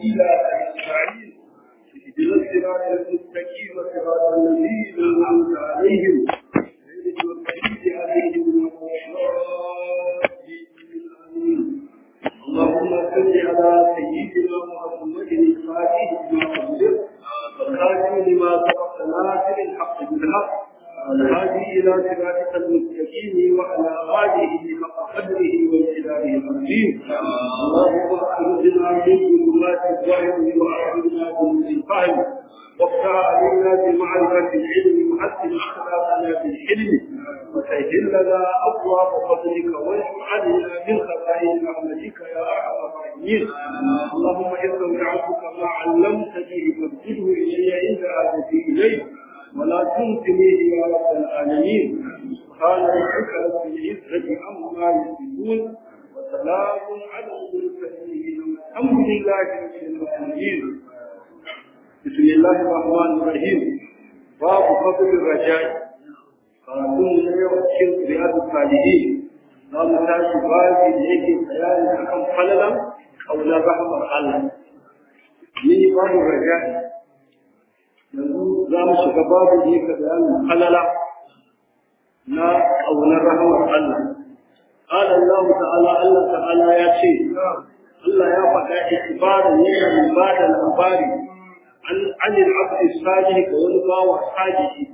الوسيلة أجمعين اهدنا الصراط المستقيم صراط الذين أنعمت عليهم غير المغضوب عليهم ولا الضالين اللهم صل على سيدنا محمد الفاتح لما أغلق والخاتم لما سبق ناصر الحق بالحق والهادي إلى صراطك المستقيم وعلى آله حق قدره وامتداره العظيم اللهم أخرجنا من ظلمات الظاهر وأخرجنا من الفهم وافتح علينا بمعرفة العلم وحسن أخلاقنا بالحلم وسهل لنا أبواب فضلك واشف علينا من خزائن رحمتك يا أرحم الراحمين اللهم استودعتك ما علمتني فابتده إلي عند عادتي إليه ولا تنسنيه يا رب العالمين سبحان ربك رب العزة عما يصفون وسلام على المرسلين والحمد لله رب العالمين بسم الله الرحمن الرحيم باب فضل الرجاء قانون يوم الشرك رياض الصالحين za mu tashi babi da yake bayani akan falalan kaunar rahmar Allah ni babu raja'i yanzu za mu shiga babu da yake bayanin falala na kaunar rahmar Allah قال الله تعالى الله تعالى يا شيء الله يا فدا إخبارا yana ba da labari an an al-abd salih ga wani bawa salihi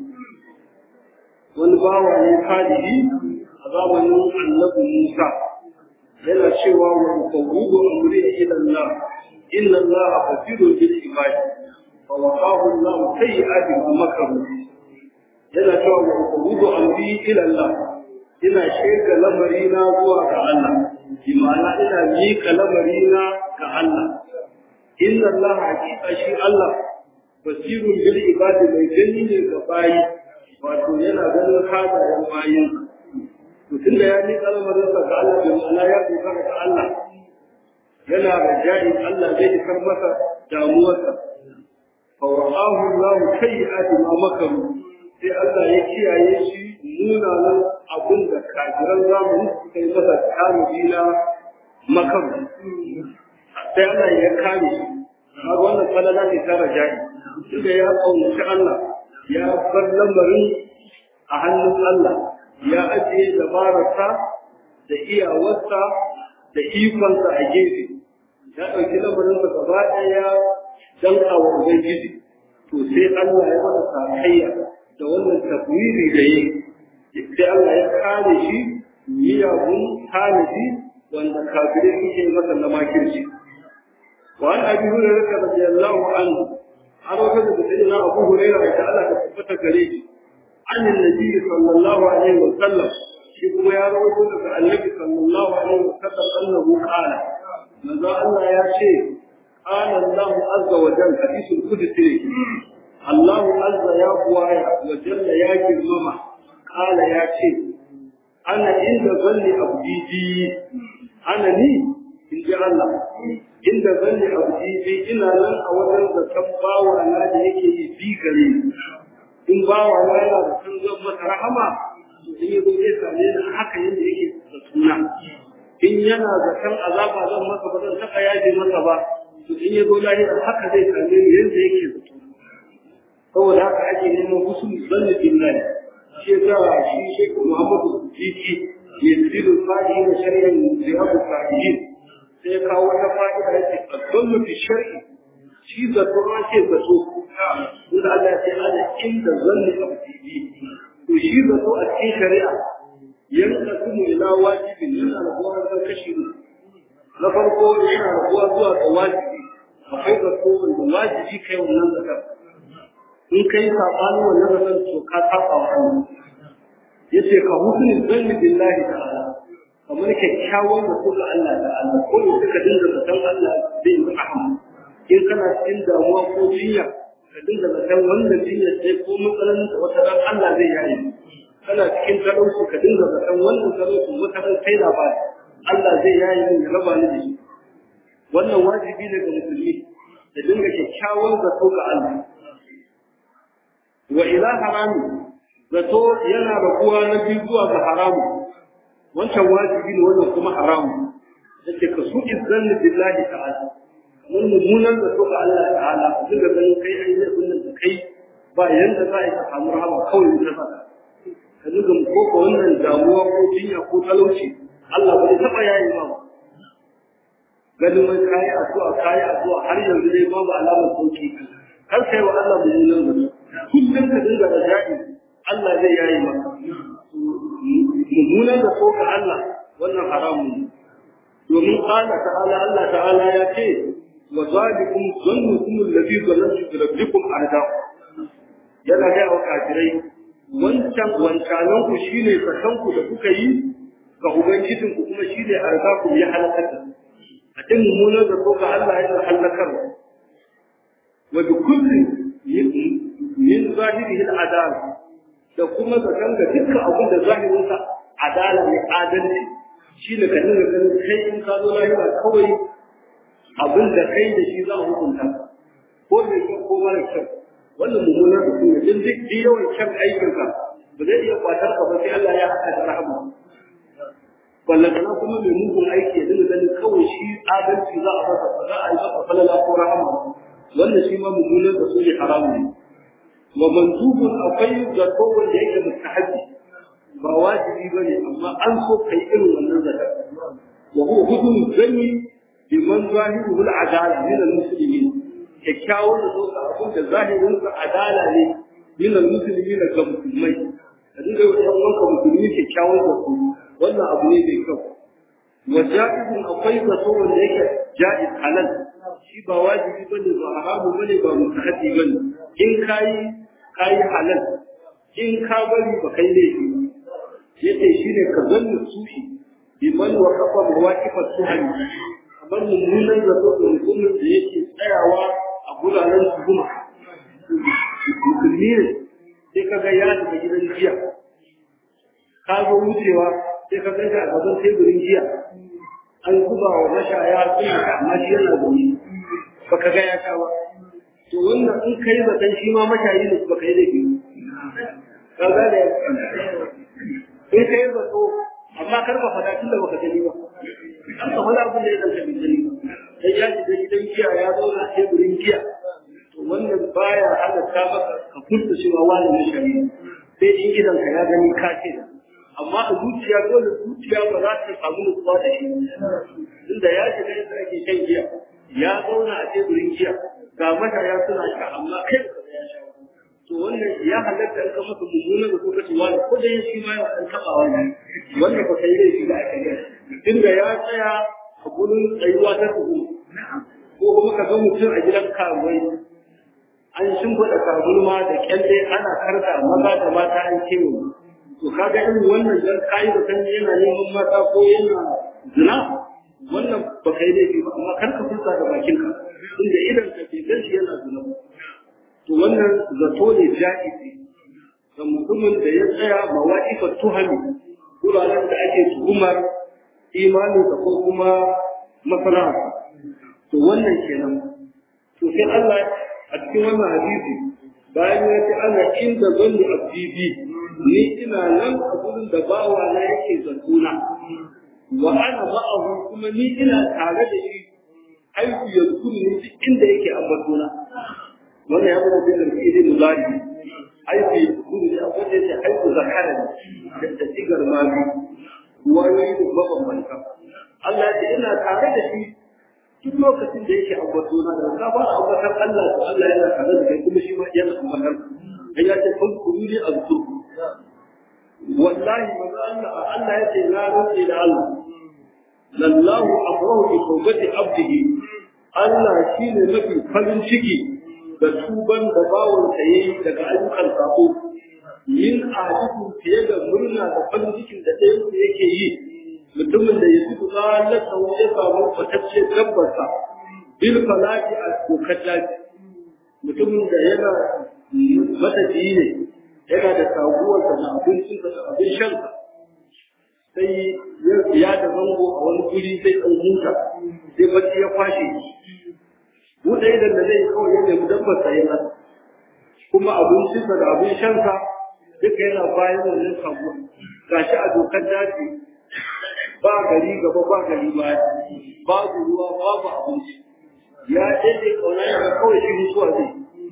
wani bawa ne salihi a zamanin annabi Musa yana cewa wa fawudu amri ila Allah inna Allah basirun bil ibad fa waqahu Allah sayyi'ati ma makaru yana cewa wa fawudu amri ila Allah ina sheka lamari na zuwa ga Allah imana ina miƙa lamari na ga Allah inna Allah hakika shi Allah basirun bil ibad mai gani ne ga bayi wato yana ganin hadayen bayin mutum da ya ni kalmarinsa ga Allah bai ma'ana ya dogara ga Allah yana da jari Allah zai isar masa damuwarsa fa wa'ahu Allah sayyi'ati ma makaru sai Allah ya kiyaye shi munanan abin da kafiran zamani suka yi masa tanadi na makaru sai Allah ya kame shi kaga wannan falala ne ta rajai tunda ya kaunaci Allah ya bar lamarin a hannun Allah ya ajiye dabararsa da iyawarsa da ikonsa a gefe ya ɗauki lamarinsa gaba ɗaya danka wa ubangiji to sai Allah ya masa sakayya da wannan tafwiri da yi sai Allah ya kare shi miyagun tanadi wanda kafirai suke masa na makirci wa an abi hurairah radiyallahu anhu an wata da sayyidina abu hurairah da Allah ta tabbata gare shi عن النبي صلى الله عليه وسلم شكو يا رب النبي صلى الله عليه وسلم أنه قال ماذا الله يا شيخ قال الله عز وجل حديث القدس الله عز يا قوايا وجل يا جرمما قال يا شيخ أنا عند ظن أبدي بي أنا لي إن جاء الله عند ظن أبدي بي إنا لن أولا ذكبا وأنا ليكي بي قريب in ba wa na yana da sun zan masa rahama in yi zai same ni haka yadda yake da suna in yana da kan azaba zan masa ba zan taɓa yaje masa ba to in ya zo lahira haka zai same ni yadda yake da suna saboda haka ake neman husnul zanni billahi shi yasa shi Sheikh Muhammadu Sisi ya tsiru fadi da shari'ar riyadu sahihin sai ya kawo wata fa'ida yake addallu fi shar'i shi zato an ce zato inda Allah ya ce ana inda zanni abdi to shi zato a cikin shari'a yanka kuma ila wajibin yana rabuwa da kashi na farko yana rabuwa zuwa ga wajibi akwai zato wanda wajibi kai wannan zakar in kai sabanin wannan zakar to ka saba wa Allah yace ka husni zanni billahi ta'ala kamar kyakkyawan zato ga Allah ta'ala ko da suka dinga zaton Allah zai yi rahama in kana cikin damuwa ko jinya ka dinga zaton wannan jinya sai ko matsalan da wata ran Allah zai yaye kana cikin talauci ka dinga zaton wannan talauci wata ran kai labari Allah zai yaye ni ya raba ni da shi wannan wajibi ne ga musulmi da dinga kyakkyawan zato ga Allah wa ila harami zato yana rabuwa na biyu zuwa ga haramu wancan wajibi ne wannan kuma haramu yace ka su izzanni billahi ta'ala mun mummunan da so ga Allah ta'ala ku ga ganin kai ai zai kullun da kai ba yanda za ka samu rahama kawai ta saka ka duka ko ko wannan damuwa ko jinya ko talauci Allah bai taba yayi ba ganin wai kayi addu'a kayi addu'a har yanzu dai babu alamar sauki har kai wa Allah mummunan da kullum ka dinga da ja'i Allah zai yayi maka mummunan da so ga Allah wannan haramun ne domin qala ta'ala Allah ta'ala ya ce wa zalikum zannukum alladhi zanantum bi rabbikum arda yana ga wa kafirai wancan wancanan ku shine sakan ku da kuka yi ga ubangijin ku kuma shine arda ku ya halakata a cikin mummunan da so ga Allah yana halakar wa bi kulli min zahirihi al-adal da kuma zakan ga dukkan abin da zahirinsa adala ne adalci shi ne ka dinga ganin kai in ka zo lahira kawai abin da kai da shi za a hukunta ko mai kyau ko mara kyau wannan mummunar da kuma din duk ji yawan kyan aikinka ba zai iya kwatar ka ba sai Allah ya haɗa da rahama wallan kana kuma mai mugun aiki ya dinga ganin kawai shi adalci za a masa ba za a yi masa falala ko rahama wannan shi ma mummunar da su ne haramu ne wa manzubun akwai zato wanda yake mustahabi ba wajibi ba ne amma an so kai irin wannan zaka wa huwa hudun zanni bi man zahiruhu al-adala min al-muslimin kyakkyawan da soka abin da zahirin sa adala ne min al-muslimin ga musulmai da dinga yi wa wanka musulmi kyakkyawan da su wannan abu ne mai kyau wa ja'izun akwai zato wanda yake ja'iz halal shi ba wajibi bane ba haramu bane ba mutahaddi bane in kai kai halal in ka bari ba kai laifi ba yace shine ka zanna sushi biman wa kafa mawaqifa suhani kamar mummunan zato da mutumin da yake tsayawa a guraren tuhuma musulmi ne sai ka ga ya daga gidan jiya ka zo wucewa sai ka ganta a gaban teburin jiya an zuba wa mashaya suna ka amma shi yana zaune baka ga ya sha ba to wannan in kai zaton shi ma mashayi ne baka yi da biyu ka ga da in ka yi zato amma kar ka faɗa tun da baka gani ba an ka faɗa abin da ya zanta bai gani ba dan ya shiga gidan giya ya zauna a teburin giya to wannan baya halatta maka ka furta cewa wani na shari sai in gidan ka ya gani ka ce amma a zuciya dole zuciya ba za ta samu nutsuwa da shi tunda ya shiga inda ake shan giya ya zauna a teburin giya ga mashaya suna sha amma kai ba ya sha to wannan ya halatta in ka masa mummuna da kuka ce wani ko da shi ma yana taba wani wannan ba kai laifi da aka yi tunda ya tsaya a gurin tsayuwa ta tuhu ko kuma ka ga mutum a gidan karuwai an shimfiɗa kabulma da kyalle ana karta maza da mata an kewa to kaga irin wannan dan kayi da kan yana neman mata ko yana zina wannan ba kai laifi ba amma kar ka furta da bakinka inda idan ka ke gashi yana zina to wannan zato ne ja'izi ga mutumin da ya tsaya mawaƙifar tuhami wuraren da ake tuhumar imaninsa ko kuma masana'arsa to wannan kenan to sai Allah a cikin wannan hadisi bayan ya ce ana inda zanni abdibi ni ina nan a gurin da bawa na yake zatuna wa ana ma'ahu kuma ni ina tare da shi haihu yanzu ne duk inda yake ambatona wannan ya zama da fi'ili mudari aiki gudu ne akwai da yake haiku zakara ne da sigar mami wayoyi da mabambanta Allah ya ce ina tare da shi duk lokacin da yake ambato na da ka fara ambatar Allah to Allah yana tare da kai kuma shi ma yana ambatar kai ya ce kun kuru ne a zuku wallahi manzo Allah Allah ya ce na rantsi da Allah lallahu afrahu bi tawbati abdihi Allah shine mafi farin ciki da tuban da bawon sa yayi daga ayyukan sako yin ajibu fiye da murna da farin cikin da ɗayan yake yi mutumin da ya fito zalata ya samu fatacce gabbarsa bil falaki a kokar daji mutumin da yana matafiyi ne yana da taguwarsa da abincinsa da abin shansa sai ya da zango a wani guri sai ɗan huta sai bacci ya kwashe buɗe idan da zai kawai ya nemi dabbarsa ya masa kuma abincinsa da abin shansa duka yana bayan wannan taguwa gashi a dokar daji ba gari gaba ba gari baya babu ruwa babu abinci ya daidai kauna ya kawai shi mutuwa zai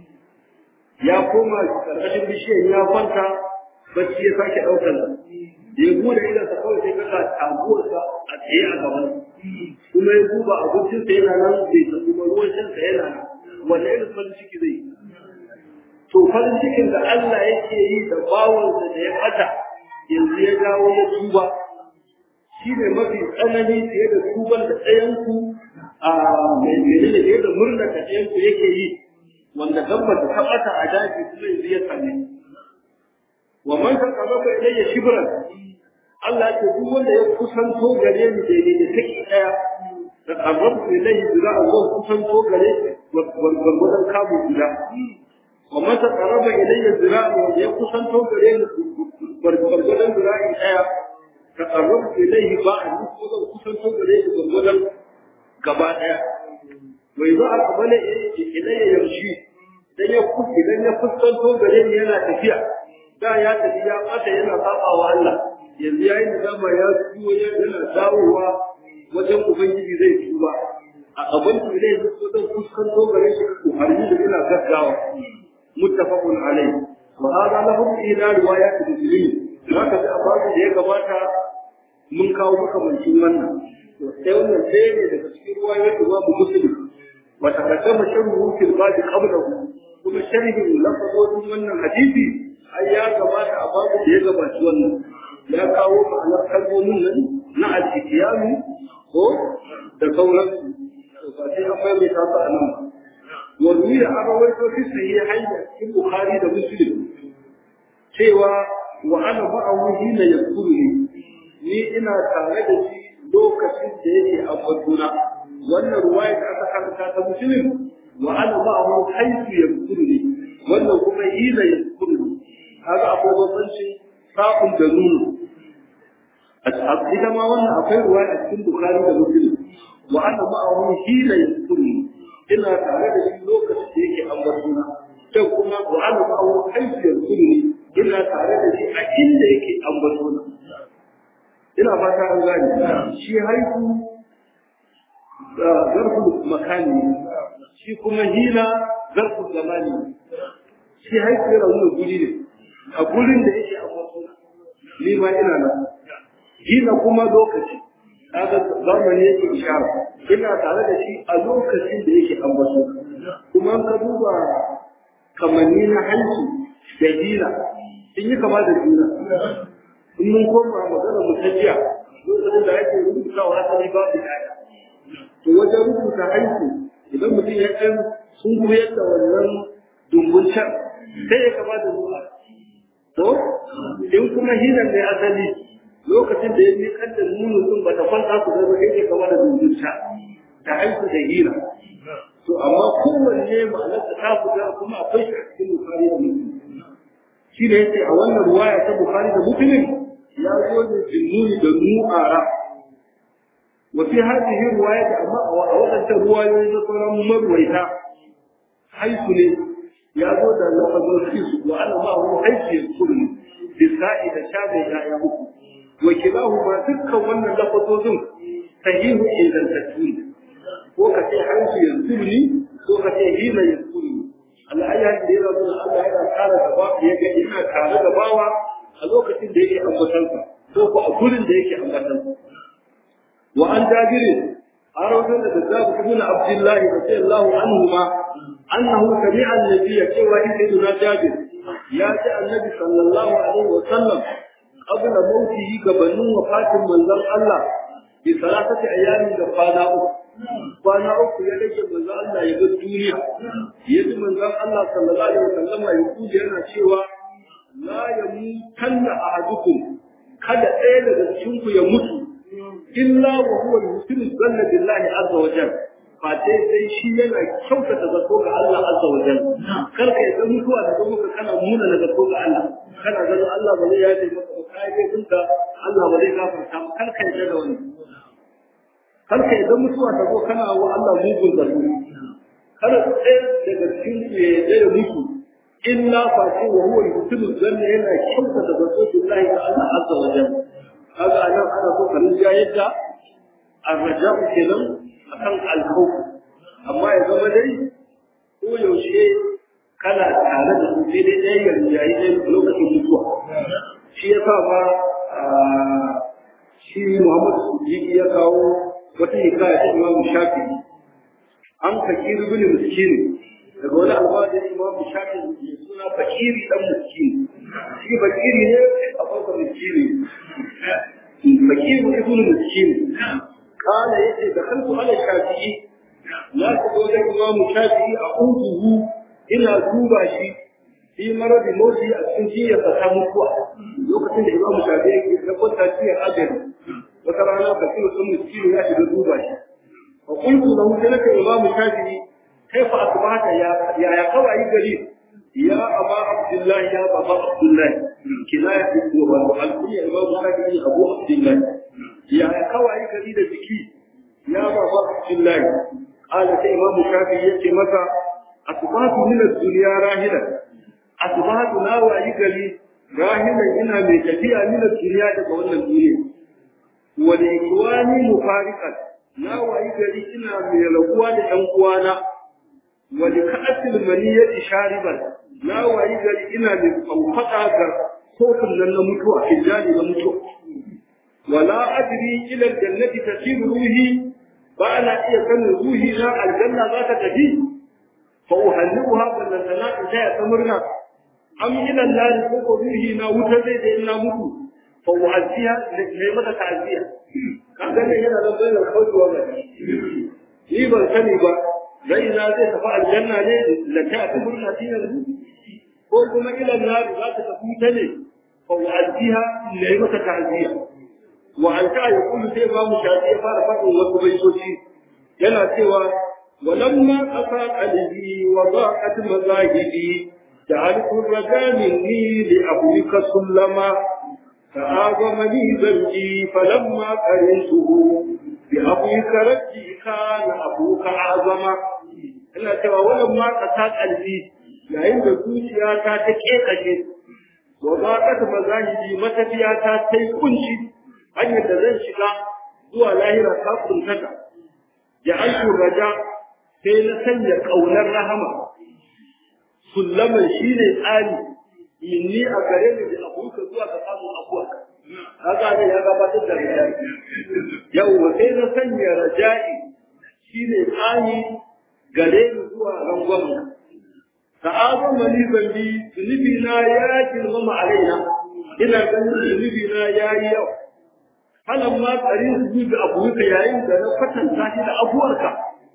ya koma karkashin bishiyar ya kwanta bacci ya sake ɗaukar da ya bude idansa kawai sai kaka taguwarsa a tsaye a gaban kuma ya duba abincinsa yana nan bai ta kuma ruwan shansa yana nan wanda irin farin ciki zai to farin cikin da Allah yake yi da bawansa da ya fata yanzu ya dawo ya tuba shi ne mafi tsanani fiye da tuban da ɗayanku a mai gari da fiye da murna da ɗayanku yake yi wanda gamba da tabbata a daji kuma yanzu ya same wa man taqarraba ilayya shibran Allah ce duk wanda ya kusanto gare ni daidai da take daya da qarrabu ilayhi zira'a wa kusanto gare gwargwadon kamu guda wa man taqarraba ilayya zira'a wa ya kusanto gare ni gwargwadon zira'i daya taqarrabu ilayhi ba'a ni ko zan kusanto gare ni gwargwadon gaba daya wai za a kabale ilayya yamshi idan ya idan ya fuskanto gare ni yana tafiya da ya tafi ya bata yana saba wa Allah yanzu yayin da dama ya tuwo yana dawowa wajen ubangiji zai tuba a gaban su zai zo zan fuskanto gare shi ko har yi da ina gaggawa muttafaqun alai wa hada lahu ila riwayat muslim haka da ababu da ya gabata mun kawo makamancin wannan to sai wannan sai ne daga cikin riwayat Imam Muslim wa taqaddama sharhu fil bab qablahu kuma sharhin lafazin wannan hadisi ai ya gabata a babu da ya gabaci wannan ya kawo ma'anar kalmomin nan na al-ihtiyami ko da sauran to ba sai an mai ta a nan ba wa ruwiya an rawaito fi sahihain da cikin bukhari da muslim cewa wa ana ma'ahu hina yaqulu ni ina tare da shi lokacin da yake a batuna wannan ruwaya da aka karanta ta muslim wa ana ma'ahu haythu yaqulu wannan kuma hina yaqulu kaga akwai bambanci sa'un da nunu ita ma wannan akwai ruwa a cikin bukari da muslim wa ana ma'ahu hila yasuri ina tare da shi lokacin da yake ambatuna sai kuma wa ana ma'ahu haifu yasuri ina tare da shi a inda yake ambatuna ina fata an gane shi haifu zarfu makani shi kuma hila zarfu zamani shi haifu yana nuna guri ne a gurin da yake ambatuna ni ma ina nan gina kuma lokaci kaga zamani yake ishara ina tare da shi a lokacin da yake ambato kuma ka duba kamanni na hanci da gina sun yi kama da juna in mun koma magana mu ta jiya lokacin da ake rubutawa asali ba su yaya to wajen rubuta hanci idan mutum ya ɗan sun koyar da wannan dumbun can sai ya kama da ruwa to in kuma hinan ne asali lokacin da ya miƙar da nunu din ba ta kwanta su zama kai ne kamar da dundunta ta haihu da hira to amma kowanne ma'anar da ta fita kuma akwai shi a cikin bukari da muslim shi ne yace a wannan ruwaya ta bukari da muslim ya zo da jinnuni da nu'ara wa fi hadhihi riwayat amma a wadannan ruwayoyi na sauran marwaita haihu ne ya zo da lafazin fisu wa ana ma'ahu haihu ya kullu bisa'i da shabe ya uku وكلاهما dukkan wannan lafazozin sahihu ingantattu ne ko ka ce hansu yanzu ni ko ka ce hina yanzu ni Allah ya yi da yana nuna Allah yana tare da bawa ya ga ina tare da bawa a lokacin da yake ambatansa ko ko a gurin da yake ambatansa wa an jabiri an rawar da zabu ibn abdullah radiyallahu anhu ma annahu sami'a an-nabiyya cewa sayyiduna jabir ya ji annabi sallallahu alaihi wa sallam قبل موته gabanin wafatin manzon Allah bi salatati ayyamin da kwana uku kwana uku ya rage manzon Allah ya ga duniya yaji manzon Allah sallallahu alaihi wasallam ya kuje yana cewa la yamutanna ahadukum kada ɗaya daga cikin ku ya mutu illa wa huwa yusinu zanna billahi azza wa jalla face sai shi yana kyautata zato ga Allah azza wa jalla kar ka yadda mutuwa da muka kana muna na zato ga Allah kana ganin Allah ba zai yaje maka ba kai kai kunka Allah ba zai gafarta maka kar ka yadda da wani kar ka yadda mutuwa ta zo kana wa Allah mugun zato kar ɗaya daga cikin ku ya yadda ya mutu illa face wa huwa yusinu zanna yana kyautata zato billahi ga Allah azza wa jalla kaga anan ana so ka rinja yadda arraja'u kenan akan alkhawf amma ya zama dai ko yaushe kana tare da su sai dai ɗaya yanzu yayi ɗaya lokacin mutuwa shi ya sa ma shi Muhammadu Sujiki ya kawo wata hikaya ta Imam Shafi'i an fakiri bin miskini daga wani alwajin Imam Shafi'i mai suna fakiri dan miskini shi fakiri ne a farko miskini fakiri ibn miskini kana yace da kanku ala Shafi'i na ku zo da Imam Shafi'i a uduhu ina duba shi fi maradi motsi a cikin jiya ta mutuwa lokacin da Imam Shafi'i ya kwanta cikin ajali wata rana fakiri sun miskini ya shiga duba shi وقلت له لك إمام الشافعي كيف أصبحت يا يا يا قوي قليل يا أبا عبد الله يا أبا عبد الله كناية الدوبة الكل إمام الشافعي أبو عبد الله يا يا قوي قليل ذكي يا أبا عبد الله قال إمام الشافعي يأتي متى أصبحت من الدنيا راهلا أصبحت لا وعي قليل راهلا إنها من تفيا من الدنيا تقول الدنيا ولإخواني مفارقا na wayi gari ina mai rabuwa da ɗan uwana wani ka'atil maniyyati shariban na wayi gari ina mai kwamfata ga kofin nan na mutuwa hijjali na mutuwa wala adri ila jannati tasiru ruhi ba na iya sanin ruhi na aljanna za ta tafi fa uhallibuha ballan sana in ta ya murna am ila nari ko ko ruhi na wuta zai da ina mutu fa uhalliha ne mata ta'ziya kaga ne yana da bayan kaucewa ba ni ban sani ba rai na zai tafi aljanna ne da ta ta murna shi yanzu ko kuma ila nar za ta tafi ta ne fa wa'aziha ne maka ta'ziya wa an ta ya kullu sai ba mu shafi ya fara fadin wasu baitoci yana cewa walamma qasa qalbi wa daqat mazahibi جعلت الرجاء مني لأبوك سلما فآغمني ذنبي فلما قرنته بأبوك رجي كان أبوك أعظم ina cewa wannan ma ka ta kalbi yayin da zuciya ta ta kekashe wa ba ka ta mazahidi matafiya ta ta yi kunci hanyar da zan shiga zuwa lahira ta kuntata ya aiki raja sai na sanya kaunar rahama sullaman shine tsari inni a gare ni da abuka zuwa ga samun abuwa kaga ne ya gabatar da raja'i yau sai na sanya raja'i shine tsani gare ni zuwa rangwamen ta'azan mani zambi zunubi na ya girmama alaina ina ganin zunubi na ya yi yau halan ma tsarin su da abuka yayin da na kwatanta shi da abuwarka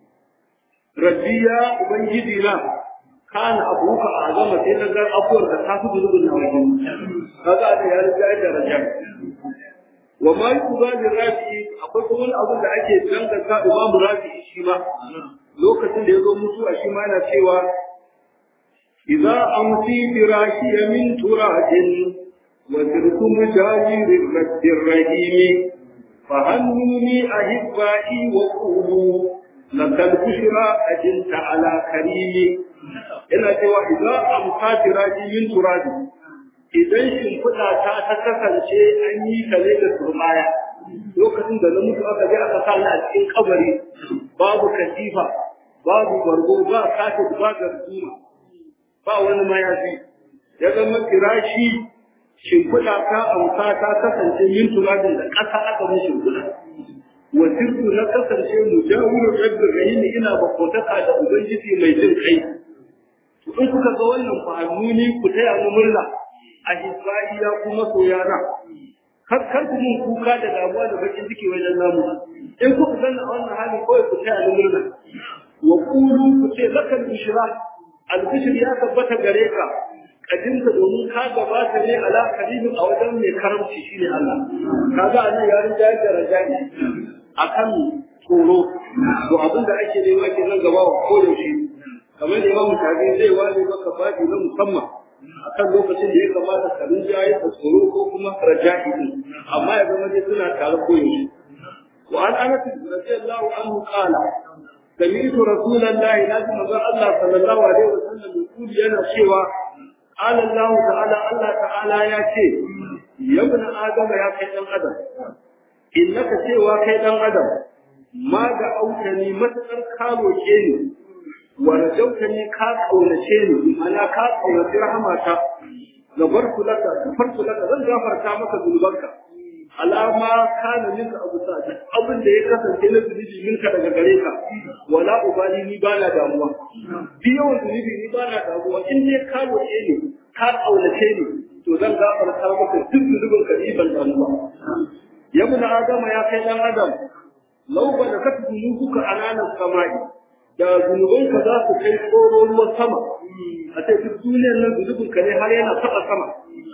rabbi ya ubangiji na kana abuka a gama sai na ga afuwar da ta fi zunubin na wajen kaga da ya riga da raja wa ma yuba da rafi akwai kuma wani abu da ake danganta imamu rafi shi ma lokacin da ya zo mutuwa shi ma yana cewa idza amsi firashi min turajin wa sirtu mujahirir rabbil rahim fahannuni ahibbai wa qulu lakal bushra ajinta ala karimi yana cewa idan amsa tiraji min turabi idan shimfiɗa ta ta kasance an yi ta ne da turbaya lokacin da na mutu aka je aka sa ni a cikin kabari babu katifa babu bargo ba kafin ba garduma ba wani mayafi ya zama firashi shimfiɗa ta amsa ta kasance min turabin da ƙasa aka mun shimfiɗa wasirtu na kasance mujawirin rabbin rahimi ina bakotaka da ubangiji mai jin kai in kuka ga wannan fahimuni ku taya mu murna a Isra'iya kuma soyana kar kar ku mun kuka da damuwa da bakin ciki wajen namu in kuka ga a wannan hali kawai ku taya mu murna wa qulu ku ce lakal bishra al bishr ya tabbata gare ka kadinka domin ka gabata ne ala karimin a wajen mai karamci shine Allah kaga anan ya rinja da rajani akan tsoro to abin da ake nema kenan gaba wa koyaushe kamar da imamu tabi zai ware maka babi na musamman akan lokacin da ya kamata ka rinja ya tsoro ko kuma raja'i din amma ya zama dai suna tare koyaushe wa an anas radiyallahu anhu qala سمعت رسول الله لازم الله صلى الله عليه وسلم يقول لنا شيئا قال الله تعالى الله تعالى يا شيء يا ابن ادم يا كي دان ادم انك سوى كي دان ادم ma da autani matakar ka roke ni wa rajautani ka kaunace ni mana ka kaunace rahamata gafartu laka gafartu laka zan gafarta maka zunubanka alama kana minka abu sa duk abin da ya kasance na zunubi minka daga gare ka wala ubali ni ba na damuwa bi yawan zunubi ni ba na damuwa in dai ka roƙe ni ka kaunace ni to zan gafarta maka duk zunubin ka ban damuwa ya mun adama ya kai dan adam law ba da katu zunubuka ananan samai da zunubanka za su kai tsoro ruwan sama a ce duk duniyar nan zunubinka ne har yana taɓa sama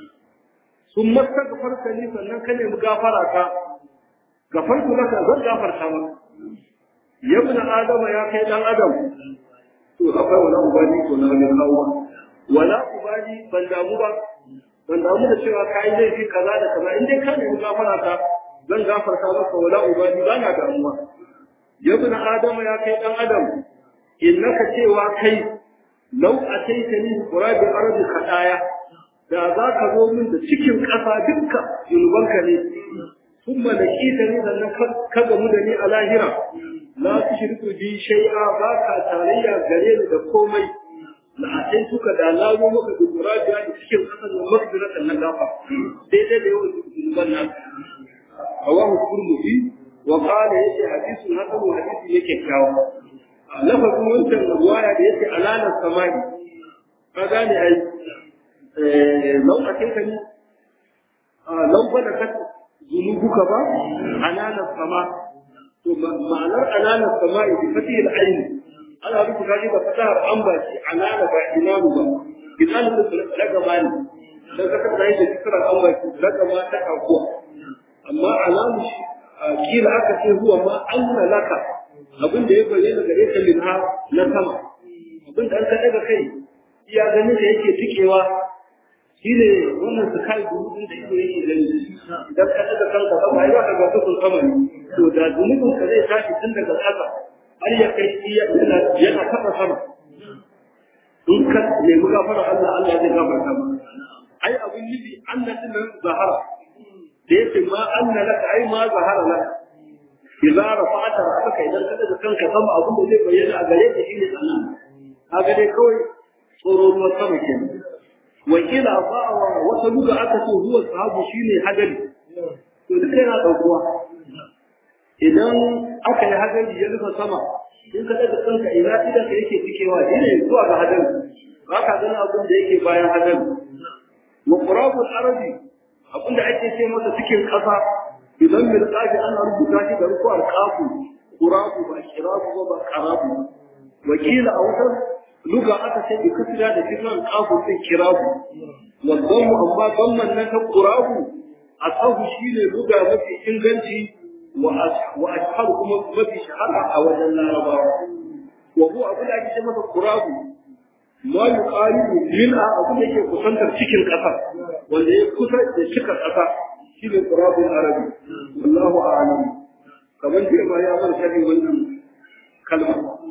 sun masta gafarta ni sannan ka nemi gafara ka gafartu laka zan gafarta maka ya bin adama ya kai dan adam to akwai wala ubani ko na wani kawo wala ubani ban damu ba ban damu da cewa ka yi laifi kaza da kaza in dai ka nemi gafara ka zan gafarta maka wala ubani ba na damuwa ya bin adama ya kai dan adam innaka cewa kai lau ataitani qurabi ardi khadaya da za ka zo min da cikin ƙasa dukka zunubanka ne sun malaki ta ne sannan ka gamu da ni a lahira la su shirku bi shay'a ba ka tarayya gare ni da komai la atai suka da la zo maka da turabi a cikin ƙasa da makbiratan na gafa daidai da yawan zunuban nan rawahu turmudi wa qala yace hadisun hasan hadisi yake kyawu lafazin wancan ruwaya da yake alalar samai ka gane ai lau a kai kani lau ba da kasa zunubuka ba alalar sama to ma'anar alalar sama bi fati al-ayn ana rubuta shi da fatahar an ba shi alala ba imanu ba idan da daga mani dan ka kada da fikrar an ba shi daga ma ta kakuwa amma alamu shi kila aka ce huwa ma anna laka abin da ya bayyana gare ka minha na sama abin da an ka daga kai iya ganin da yake tikewa shi ne wannan su kai gudun da ido yake gani idan ka daga kanka sama ai za ka ga tukun sama ne to da zunubin ka zai tashi tun daga ƙasa har ya kai iya yana yana taɓa sama in ka nemi gafara Allah Allah zai gafarta ma ai abin nufi Allah din nan zahara da yake ma anna laka ai ma zahara laka idza rafa'ta ra'saka idan ka daga kanka sama abin da zai bayyana a gare ka shine sannan kaga dai kawai tsoro ruwan sama kenan wakila fa'awa wata buga aka ce zuwa sahabu shine hadari to duk yana daukuwa idan aka yi hadari ya rufe sama in ka daga kanka ina idan ka yake cikewa shine zuwa ga hadari ba ka gani abin da yake bayan hadari wa qurabul arabi abin da ake ce masa cikin kasa idan bil qafi ana rubuta shi da rukuwar qafu qurabu ba shirabu ba qarabu wakila a wutar luga aka ce bi kasira da kiran qafu sai kirabu wadammu amma damman nan ta qurabu asahu shine luga mafi inganci wa wa ashharu kuma mafi shahara a wajen larabawa wa huwa abu da ake ce masa qurabu ma yuqaribu min a abu da yake kusantar cikin kasa wanda ya kusa da cika kasa shine qurabul arabi wallahu a'lam kamar da ma ya bar shari wannan kalma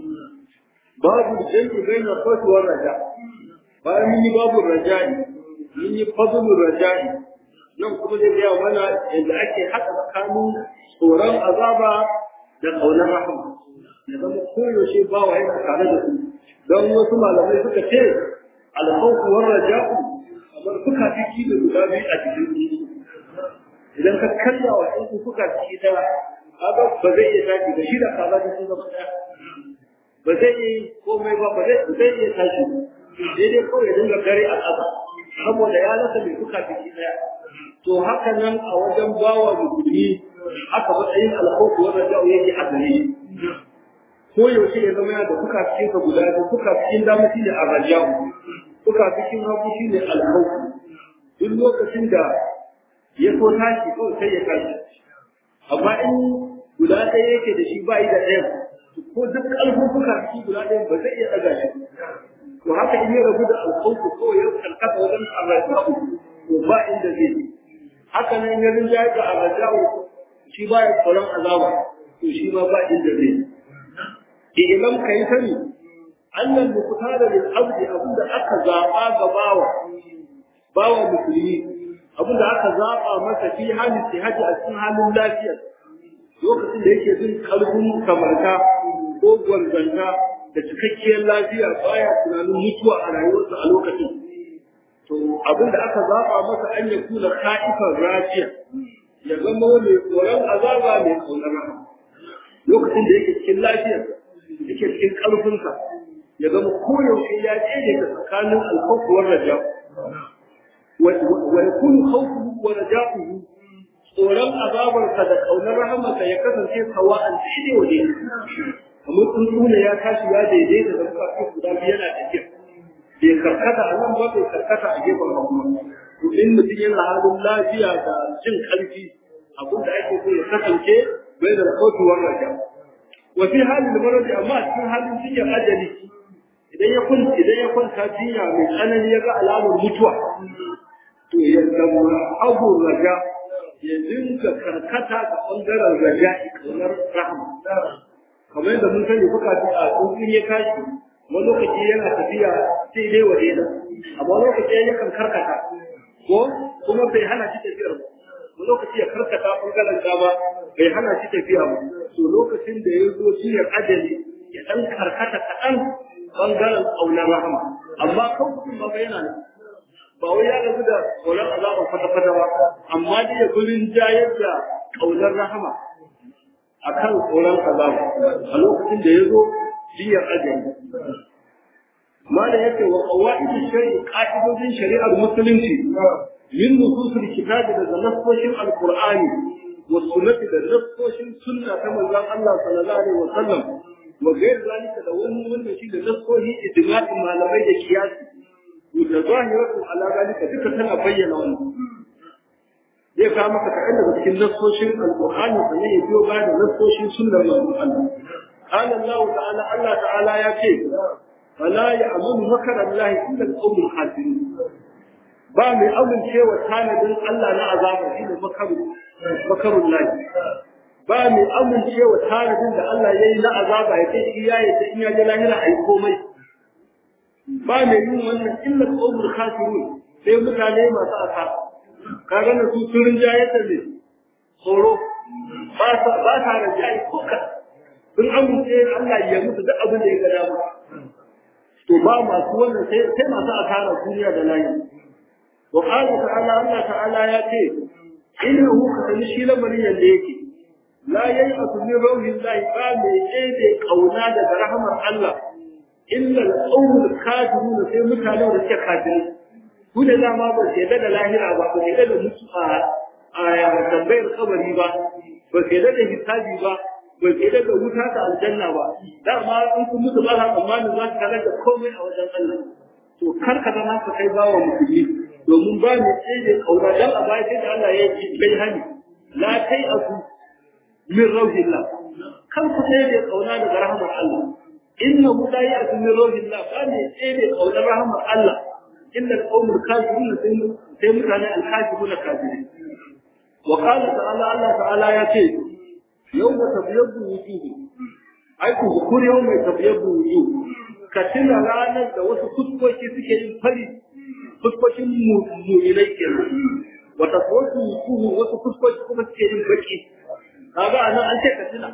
babu jami'i baina khawfi war raja bayan mun yi babu raja'i mun yi fadlul raja'i nan kuma zai gaya mana yadda ake haɗa tsakanin tsoron azaba da ƙaunar rahama ya zama koyaushe bawa yana tare da su don wasu malamai suka ce alkhawfu war raja'u kamar suka fiki da guda biyu a cikin idan ka kalla wa ɗan suka fiki ta kaga ba zai iya tashi da shi da kaza da sun zama ɗaya ba zai yi komai ba ba zai iya tashi daidai kawai ya dinga gare a ƙasa saboda ya rasa mai suka fiki ɗaya to haka nan a wajen bawa musulmi haka matsayin alkhawfu wa raja'u yake a gare shi ko yaushe ya zama yana da fuka cikin ka guda biyu fuka cikin dama shine arraja'u fuka cikin hagu shine alkhawfu duk lokacin da ya so tashi kawai sai ya tashi amma in guda ɗaya yake da shi ba yi da ɗaya ko duk ƙarfin fuka cikin guda ɗaya ba zai iya ɗaga shi to haka in ya rabu da alkhawfu kawai ya karkata wajen arraja'u to ba inda zai yi haka nan ya rinjaye da arraja'u shi ba ya tsoron azaba to shi ma ba inda zai yi idan ka yi sani annan mukutara lil abdi abinda aka zaba ga bawa bawa musulmi abinda aka zaba masa fi halin sihaji a cikin halin lafiya lokacin da yake jin kalbin kamarta ko gwarzanta da cikakkiyar lafiya baya tunanin mutuwa a rayuwarsa a lokacin to abin da aka zaba masa an ya kula ka'ifan rajiya ya zama mai tsoron azaba mai kaunar rahama lokacin da yake cikin lafiyar yake cikin ƙarfinsa ya zama koyaushe ya tsere ga tsakanin alkhawfu war raja wa yakunu khawfuhu wa raja'uhu tsoron azabarsa da kaunar rahamarsa ya kasance sawa'an daidai wa daidai kamar tsuntsuna ya tashi ya daidaita da muka guda biyu yana tafiya bai karkata a nan ba bai karkata a gefen hagu to in mutum yana halin lafiya da jin karfi abin da ake so ya kasance bai da kautuwar raja wa fi halin maradi amma a cikin halin jinyar ajali idan ya kwanta idan ya kwanta jinya mai tsanani ya ga alamar mutuwa to ya zama abu raja ya dinga karkata ga bangaren raja kaunar rahama kamar yadda mun sani kuka ji a tsuntsun ya tashi wani lokaci yana tafiya sai dai waje da amma lokaci ya kan karkata ko kuma bai hana shi tafiyar ba wani lokaci ya karkata bangaren dama bai hana shi tafiya ba to lokacin da ya zo shiyar ajali ya dan karkata kaɗan bangaren ƙaunar rahama amma kan kuma ba yana nan ba wai ya rabu da ƙaunar azaba kwata-kwata ba amma dai ya gurin jayar da ƙaunar rahama akan tsoron azaba a lokacin da ya zo biyar ajali malam yake wa qawaidu shari'i qa'idodin shari'ar musulunci min nususul kitabi da nassoshin alqur'ani wa sunnati da nassoshin sunna ta manzon Allah sallallahu alaihi wa sallam wa gair zalika da wani wanda shi da nassohi ijma'in malamai da kiyasi da zahiratu ala zalika duka tana bayyana wannan zai kawo maka kaɗan daga cikin nassoshin alƙur'ani sannan ya biyo baya da nassoshin sunnar manzon Allah قال الله تعالى الله تعالى يا شيخ فلا يأمن مكر الله إلا القوم الخاسرين ba mai amincewa tanadin Allah na azaba shine makaru makarun lahi ba mai amincewa tanadin da Allah ya yi na azaba ya ce shi ya yi ta in ya je lahira a yi komai ba mai yin wannan illa qawmul khasirun sai mutane masu asa ka ga su sun rinjaye ta ne tsoro ba sa ba sa rinjaye ko ka sun amince Allah ya musu duk abin da ya ga dama to ba masu wannan sai sai masu asara duniya da lahira wa qala ta'ala Allah ta'ala ya ce innahu kasani shi lamarin yanda yake la yai'atu min rauhillahi ba mai ɗebe kauna daga rahamar Allah illa al-qawmul kafirun sai mutanen da suke kafirai ku da dama ba su yadda da lahira ba ba su yadda da mutu a tambayar kabari ba ba su yadda da hisabi ba ba su yadda da wuta ta aljanna ba dama in kun mutu ba sa tsammanin za su kalar da komai a wajen Allah to kar ka zama ka kai bawa musulmi domin ba mu tsaye kauna dan a baya sai da Allah ya yi bai hani la kai aku min rauhillah kan ku tsaye kauna daga rahmar Allah innahu la ya'tu min rauhillah ba ne tsaye kaunar rahmar Allah illa al-qawmul kafirun sai mutane al-kafirun kafirin wa qala ta'ala Allah ta'ala ya ce yawma tabyaddu wujuh ai ku zukuri yawma tabyaddu wujuh ka tuna ranar da wasu fuskoki suke yin fari fuskokin mu'minai kenan wa tasawwatu wujuh wasu fuskoki kuma suke yin baki kaga anan an ce ka tuna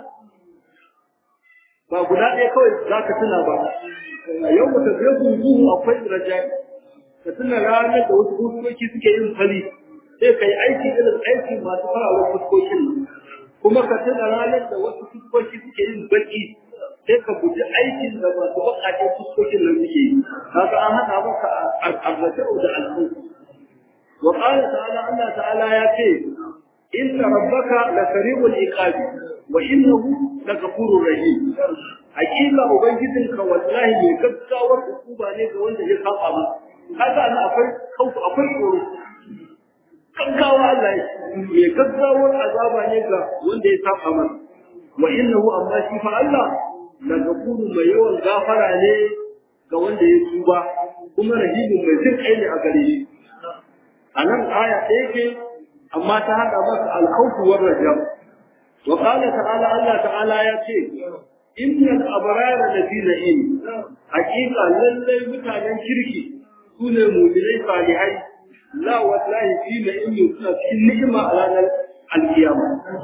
ba guda ɗaya kawai za ka tuna ba yau mu tafiye wujuh akwai rajai ka tuna ranar da wasu fuskoki suke yin fari sai ka yi aiki irin aiki masu fararen fuskokin nan kuma ka tuna ranar da wasu fuskoki suke yin baki sai ka guji aikin da masu baƙaƙen fuskokin nan suke yi kaga an haɗa maka arraja'u da al'u wa qala ta'ala Allah ta'ala ya ce inna rabbaka la sari'ul iqabi wa innahu la ghafurur rahim hakika ubangijinka wallahi mai gaggawar hukuma ne ga wanda ya saba masa kaga ana akwai kautu akwai tsoro gaggawa Allah mai gaggawar azaba ne ga wanda ya saba masa wa innahu amma shi fa Allah la gafuru mai yawan gafara ne ga wanda ya tuba kuma rahimu mai jin kai ne a gare shi a nan aya ɗaya ce amma ta haɗa masa alkhawfu war rajam wa qala ta'ala Allah ta'ala ya ce innal abrara lafi na'im haqiqa lallai mutanen kirki su ne mu'minai salihai la wallahi fi na'imin suna cikin ni'ima a ranar alkiyama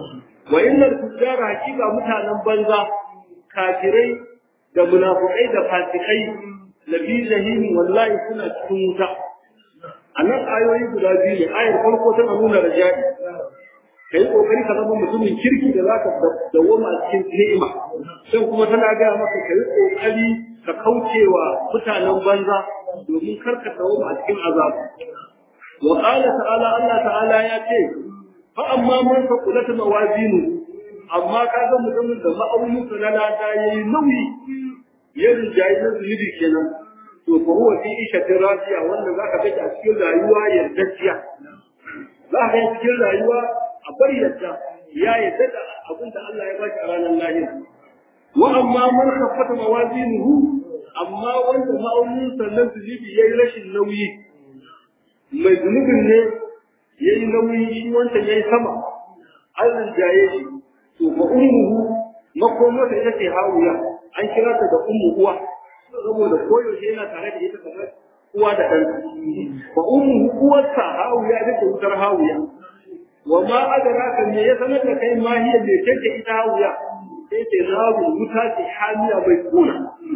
wa innal fujjara hakika mutanen banza kafirai da munafukai da fasikai lafi jahim wallahi suna cikin wuta a nan ayoyi guda biyu ne ayar farko tana nuna rajai kai kokari ka zama mutumin kirki da zaka dawoma a cikin ni'ima sai kuma tana ga maka kai kokari ka kaucewa mutanen banza domin karka dawoma a cikin azab wa qala ta'ala Allah ta'ala ya ce fa amma man faqulat mawazinu amma kaga mutumin da ma'aunin sa na lada yayi nauyi ya rinjayi na zunubi kenan to fa huwa fi ishatin radiya wanda zaka ga a cikin rayuwa yardacciya za ka ga cikin rayuwa a bar yadda ya yadda da abin da Allah ya ba shi a ranar lahira wa amma man khaffata mawazinuhu amma wanda ma'aunin sannan zunubi yayi rashin nauyi mai zunubin ne yayi nauyi shi wanda yayi sama an rinjaye shi to fa ummuhu makomata ita ce hawiya an kira ta da ummu uwa saboda koyaushe yana tare da ita kamar uwa da ɗan fa ummuhu uwarsa hawiya ita ce wutar hawiya wa ma adraka me ya sanar da kai ma hiya me take ita hawiya sai ce naru wuta ce hamiya mai kuna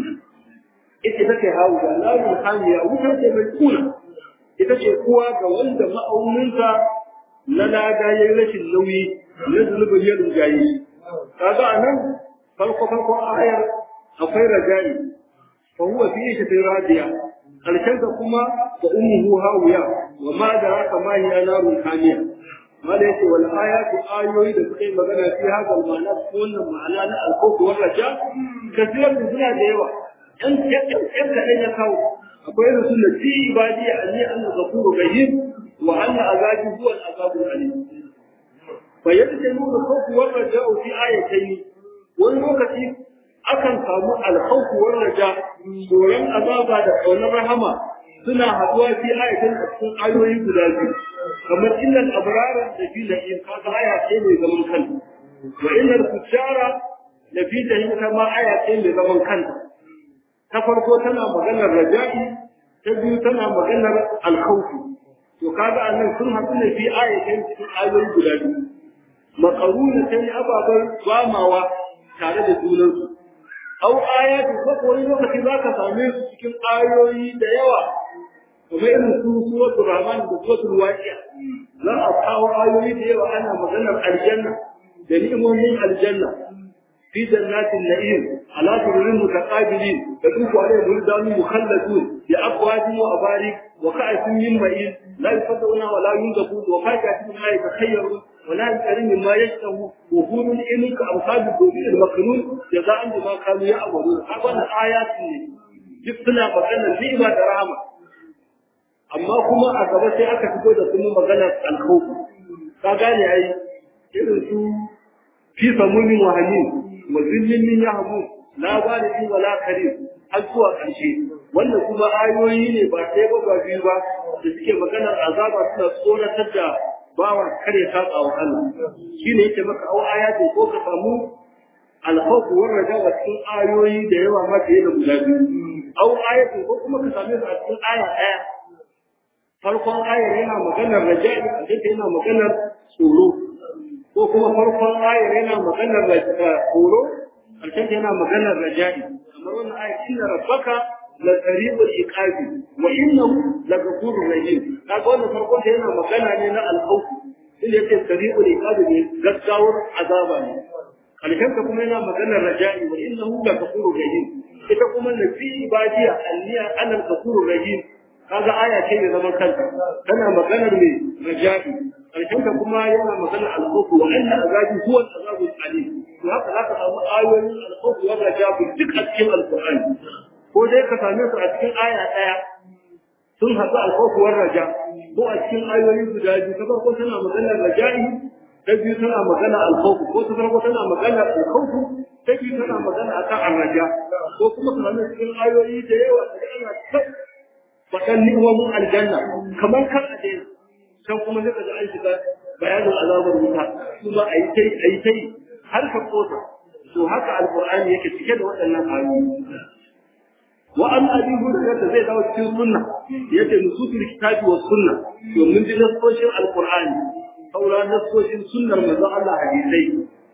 ita take hawiya naru hamiya wuta ce mai kuna ita ce kuwa ga wanda ma'auninsa na lada ya yi rashin nauyi na zunubin ya rinjaye kaga a nan farko farko ayar akwai rajayi fa huwa fi shi radiya karshen kuma wa ummuhu hawiya wa ma da haka ma hiya narun hamiya mala yake wal ayatu ayoyi da suka yi magana fi haka ma'ana wannan ma'ana na alkoku wa raja kasiran da suna da yawa yan yan kaɗan ya kawo akwai irin su nasi ibadi anni anna ghafuru rahim wa anna azabi huwa al-azabu alim fa yadda nuna khawfu wa raja'u fi ayatayn wani lokaci akan samu al-khawfu wa raja tsoron azaba da tsoron rahama suna haduwa fi ayatan a cikin ayoyi guda biyu kamar innal abrara da fi la'in kaga aya ce mai zaman kanta wa innal fujara da fi jahim kama aya ce mai zaman kanta ta farko tana maganar raja'i ta biyu tana maganar alkhawfi to kaga annan sun haɗu ne fi ayatin cikin ayoyi guda biyu makaruna ta yi ababen gwamawa tare da junansu au ayatu ko wani lokaci za ka same su cikin ayoyi da yawa kuma irin su suratul rahman da suratul waqi'a za a kawo ayoyi da yawa ana maganar aljanna da ni'imomin aljanna في جنات النعيم على سرر متقابلين يطوف عليهم ولدان مخلدون بأقواد وأبارك وكأس من معين لا يصدقون ولا ينزفون وفاكهة مما يتخيرون ولا يسألون مما يشتهون وفور إنك أمثال الدوبين المكنون جزاء بما كانوا يعملون هذا آيات جبتنا مكان النعمة درامة amma kuma a gaba sai aka fito da kuma maganar alkhawf ka gane ai irin su fi samunin wahamin wa zillin min yahmu la walidin wala karim har zuwa ƙarshe wannan kuma ayoyi ne ba sai ba ba biyu ba da suke maganar azaba suna tsoratar da bawa kare saba wa Allah shine yake maka au ayatin ko ka samu alkhawf wa raja wa cikin ayoyi da yawa ma da guda biyu au ayatin ko kuma ka same su a cikin aya ɗaya farkon ayar yana maganar raja'i a yana maganar tsoro ko kuma farkon ayar yana maganar tsoro karshen yana maganar raja'i kamar wannan ayar inna rabbaka la qaribul iqabi wa innahu la ghafurur rahim kaga wannan farkon ta yana magana ne na al-khawf inda yake qaribul iqabi ne gaggawar azaba ne karshen ta kuma yana maganar raja'i wa innahu la ghafurur rahim ita kuma nafi ibadiya alliya anal ghafurur rahim kaga aya ce mai zaman kanta tana maganar mai raja'i karshen ta kuma yana magana al-khawf wa anna azabi huwa al-azabu al-alim to haka zaka samu ayoyin al-khawf wa raja'i duk a cikin al-qur'ani ko dai ka same su a cikin aya daya sun haɗu al-khawf wa raja ko a cikin ayoyi guda biyu ta farko tana maganar raja'i ta biyu tana magana al-khawf ko ta farko tana magana al-khawf ta biyu tana magana akan ar-raja ko kuma ka same cikin ayoyi da yawa da ana faɗan ni'imomin aljanna kamar kan a daina can kuma sai ka ji an shiga bayanin azabar wuta kuma a yi tai a yi tai har ka kosa to haka alqur'ani yake cike da waɗannan ayoyi wa an abi hurairah da zai dawo cikin sunna yace nusutul kitabi was sunna to mun ji nasoshin alqur'ani saura nasoshin sunnar manzon Allah hadisai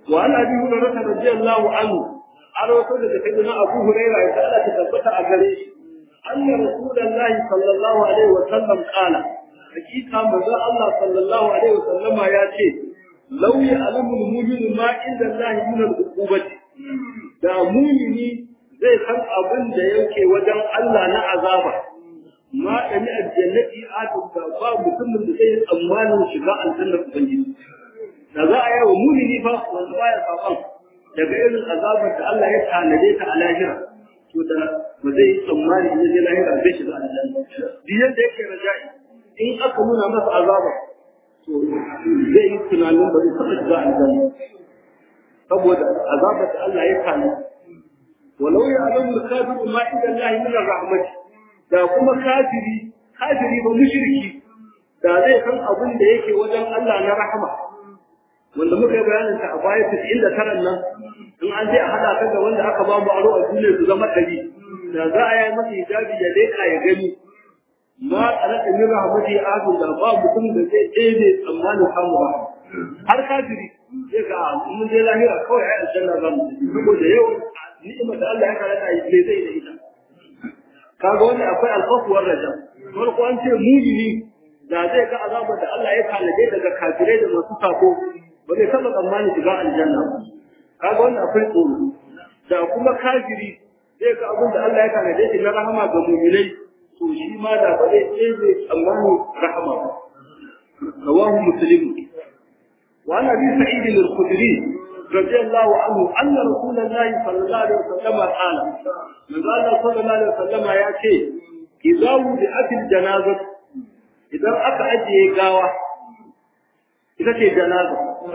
wa an abi hurairah radiyallahu anhu an wato daga sayyidina abu hurairah ya Allah ta tabbata a gare shi anna rasulullahi sallallahu alaihi wa sallam qala hakika manzo Allah sallallahu alaihi wa sallama ya ce law ya'lamu al-mu'minu ma inda Allah min al-uqubati da mu'mini zai san abin da yake wajen Allah na azaba ma dani aljannati atu da ba mutumin da zai tsammanin shiga aljannar ubangiji da za a yi wa mu'mini fa wanda baya saban daga irin azabar da Allah ya tanade ta a lahira to da ba zai tsammani in je lahira zai shiga aljanna duk yadda yake raja'i in aka nuna masa azaba to zai yi tunanin ba zai taɓa shiga aljanna saboda azabar da Allah ya tanade walau ya alamu kafiru ma inda Allah min rahmat da kuma kafiri kafiri ba mushriki da zai san abin da yake wajen Allah na rahama wanda muka yi bayanin ta a baya 99 nan in an je a hada ka da wanda aka ba mu aro a duniya su zama dari da za a yi masa hijabi ya leka ya gani ma alaka min rahmati ahadun da ba mutum da zai ɗebe tsammanin samu ba har kafiri sai ga mun je lahira kawai ai aljanna za mu saboda yawan ni'imar da Allah ya karanta yi zai zai da ita kaga wani akwai alfafuwar rajam farko an ce mujini da zai ga azabar da Allah ya kalaje daga kafirai da masu sako ba zai taɓa tsammanin shiga aljanna ba kaga wannan akwai tsoro da kuma kafiri zai ga abin da Allah ya kalaje shi na rahama ga mu'minai to shi ma da ba zai tsere tsammanin rahama ba rawahu muslim wa an abi sa'id al-khudri رضي الله عنه أن رسول الله صلى الله عليه وسلم قال من قال صلى الله عليه وسلم يا شيء إذا وضعت الجنازة إذا أكا أجي قاوة إذا شيء جنازة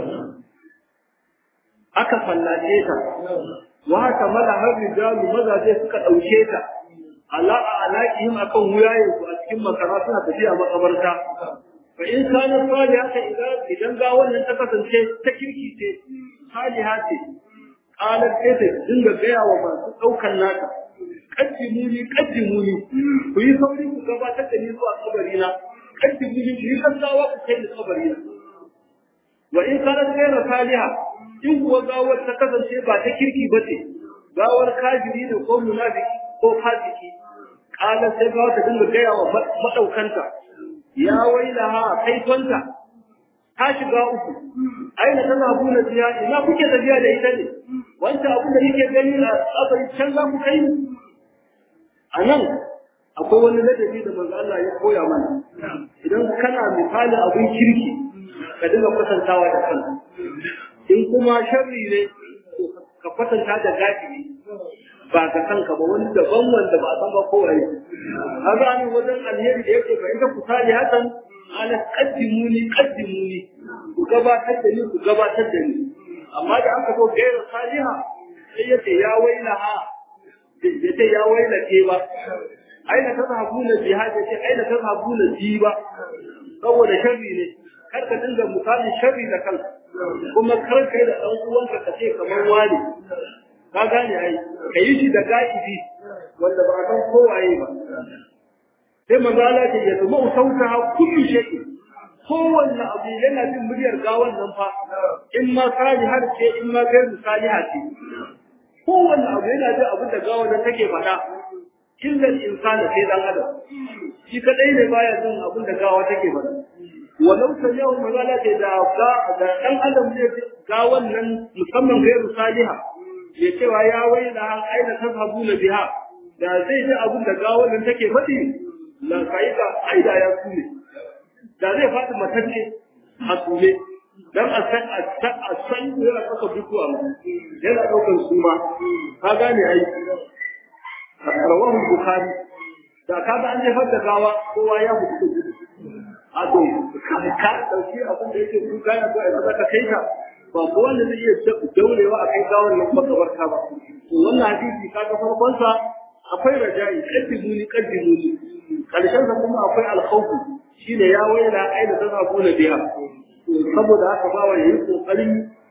أكا فلاجيتا وهكا ملا الرجال ماذا جي سكا أوشيتا على أعناقهم أكون ويايس وأتكم مكراتنا تجي مقبرتا فإن كان صالحة إذا إذا قاوة لن تكسن شيء تكريكي شيء saliha ce qalat sai ta dinga gaya wa masu daukan nata qaddimuni qaddimuni ku yi sauri ku gabatar da ni zuwa kabari na qaddimuni ku yi kasawa ku kai ni kabari na wa in kanat ghayra saliha in kuwa gawar ta kasance ba ta kirki ba ce gawar kafiri ne ko munafiki ko fasiki qalat sai gawar ta dinga gaya wa madaukanta ya wailaha kai tonta ta shiga uku aina tana buna jiya ina kuke tafiya da ita ne wanda abin da yake gani a tsabari can za ku kai a nan akwai wani ladabi da manzo Allah ya koya mana idan kana misali abin kirki ka dinga kwatantawa da kanka in kuma sharri ne ka kwatanta da gadi ba ka kanka ba wani daban wanda ba a san ba kowaye kaga an wajen alheri da yake fa inda ku sali hakan ala qaddimuni qaddimuni ku gabatar da ni ku gabatar da ni amma da aka zo gaira saliha sai yace ya wailaha yace ya waila ke ba aina tazhabuna jihad yace aina tazhabuna ji ba saboda sharri ne kar ka dinga misali sharri da kanka kuma kar kai da dan uwanka ka ce kamar wani ka gane ai kai shi da gaibi wanda ba san kowaye ba sai manzo Allah ce ya zama sautaha kullu shay'in kowanne abu yana jin muryar gawan nan fa in ma salihar ce in ma gairu saliha ce kowanne abu yana jin abin da gawan nan take faɗa illa insana sai dan adam shi kadai ne baya jin abin da gawa take faɗa walau ta yau magana ce da ga da dan adam ne gawan nan musamman gairu saliha ya cewa ya waila aina tazhabuna biha da zai ji abin da gawan nan take faɗi la kaida aida ya kule da zai faɗi matacce a kule dan a san a san a san yana kasa dukuwa yana ɗaukar suma ka gane ai rawahu bukhari da kaga an jefar da gawa kowa ya mutu a to ka dauki abin da yake kuka ya zo a saka kai ka ba ko wanda zai iya daurewa a kai gawar nan makabarta ba to wannan hadisi kaga farkon sa akwai rajai qaddimuni qaddimuni karshen sa kuma akwai alkhawfu shine ya waila aina tazabuna biha to saboda haka ba wa yayi kokarin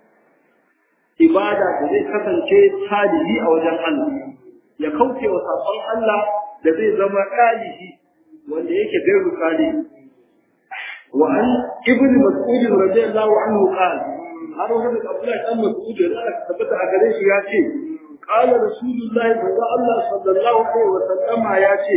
ibada da zai kasance salihi a wajen Allah ya kauce wa sabon Allah da zai zama ɗalihi wanda yake gairu salihi wa an ibnu mas'ud radiyallahu anhu qala har wani da Abdullahi dan Mas'ud da Allah ka tabbata a gare shi ya ce qala rasulullahi Allah sallallahu alaihi wa sallama ya ce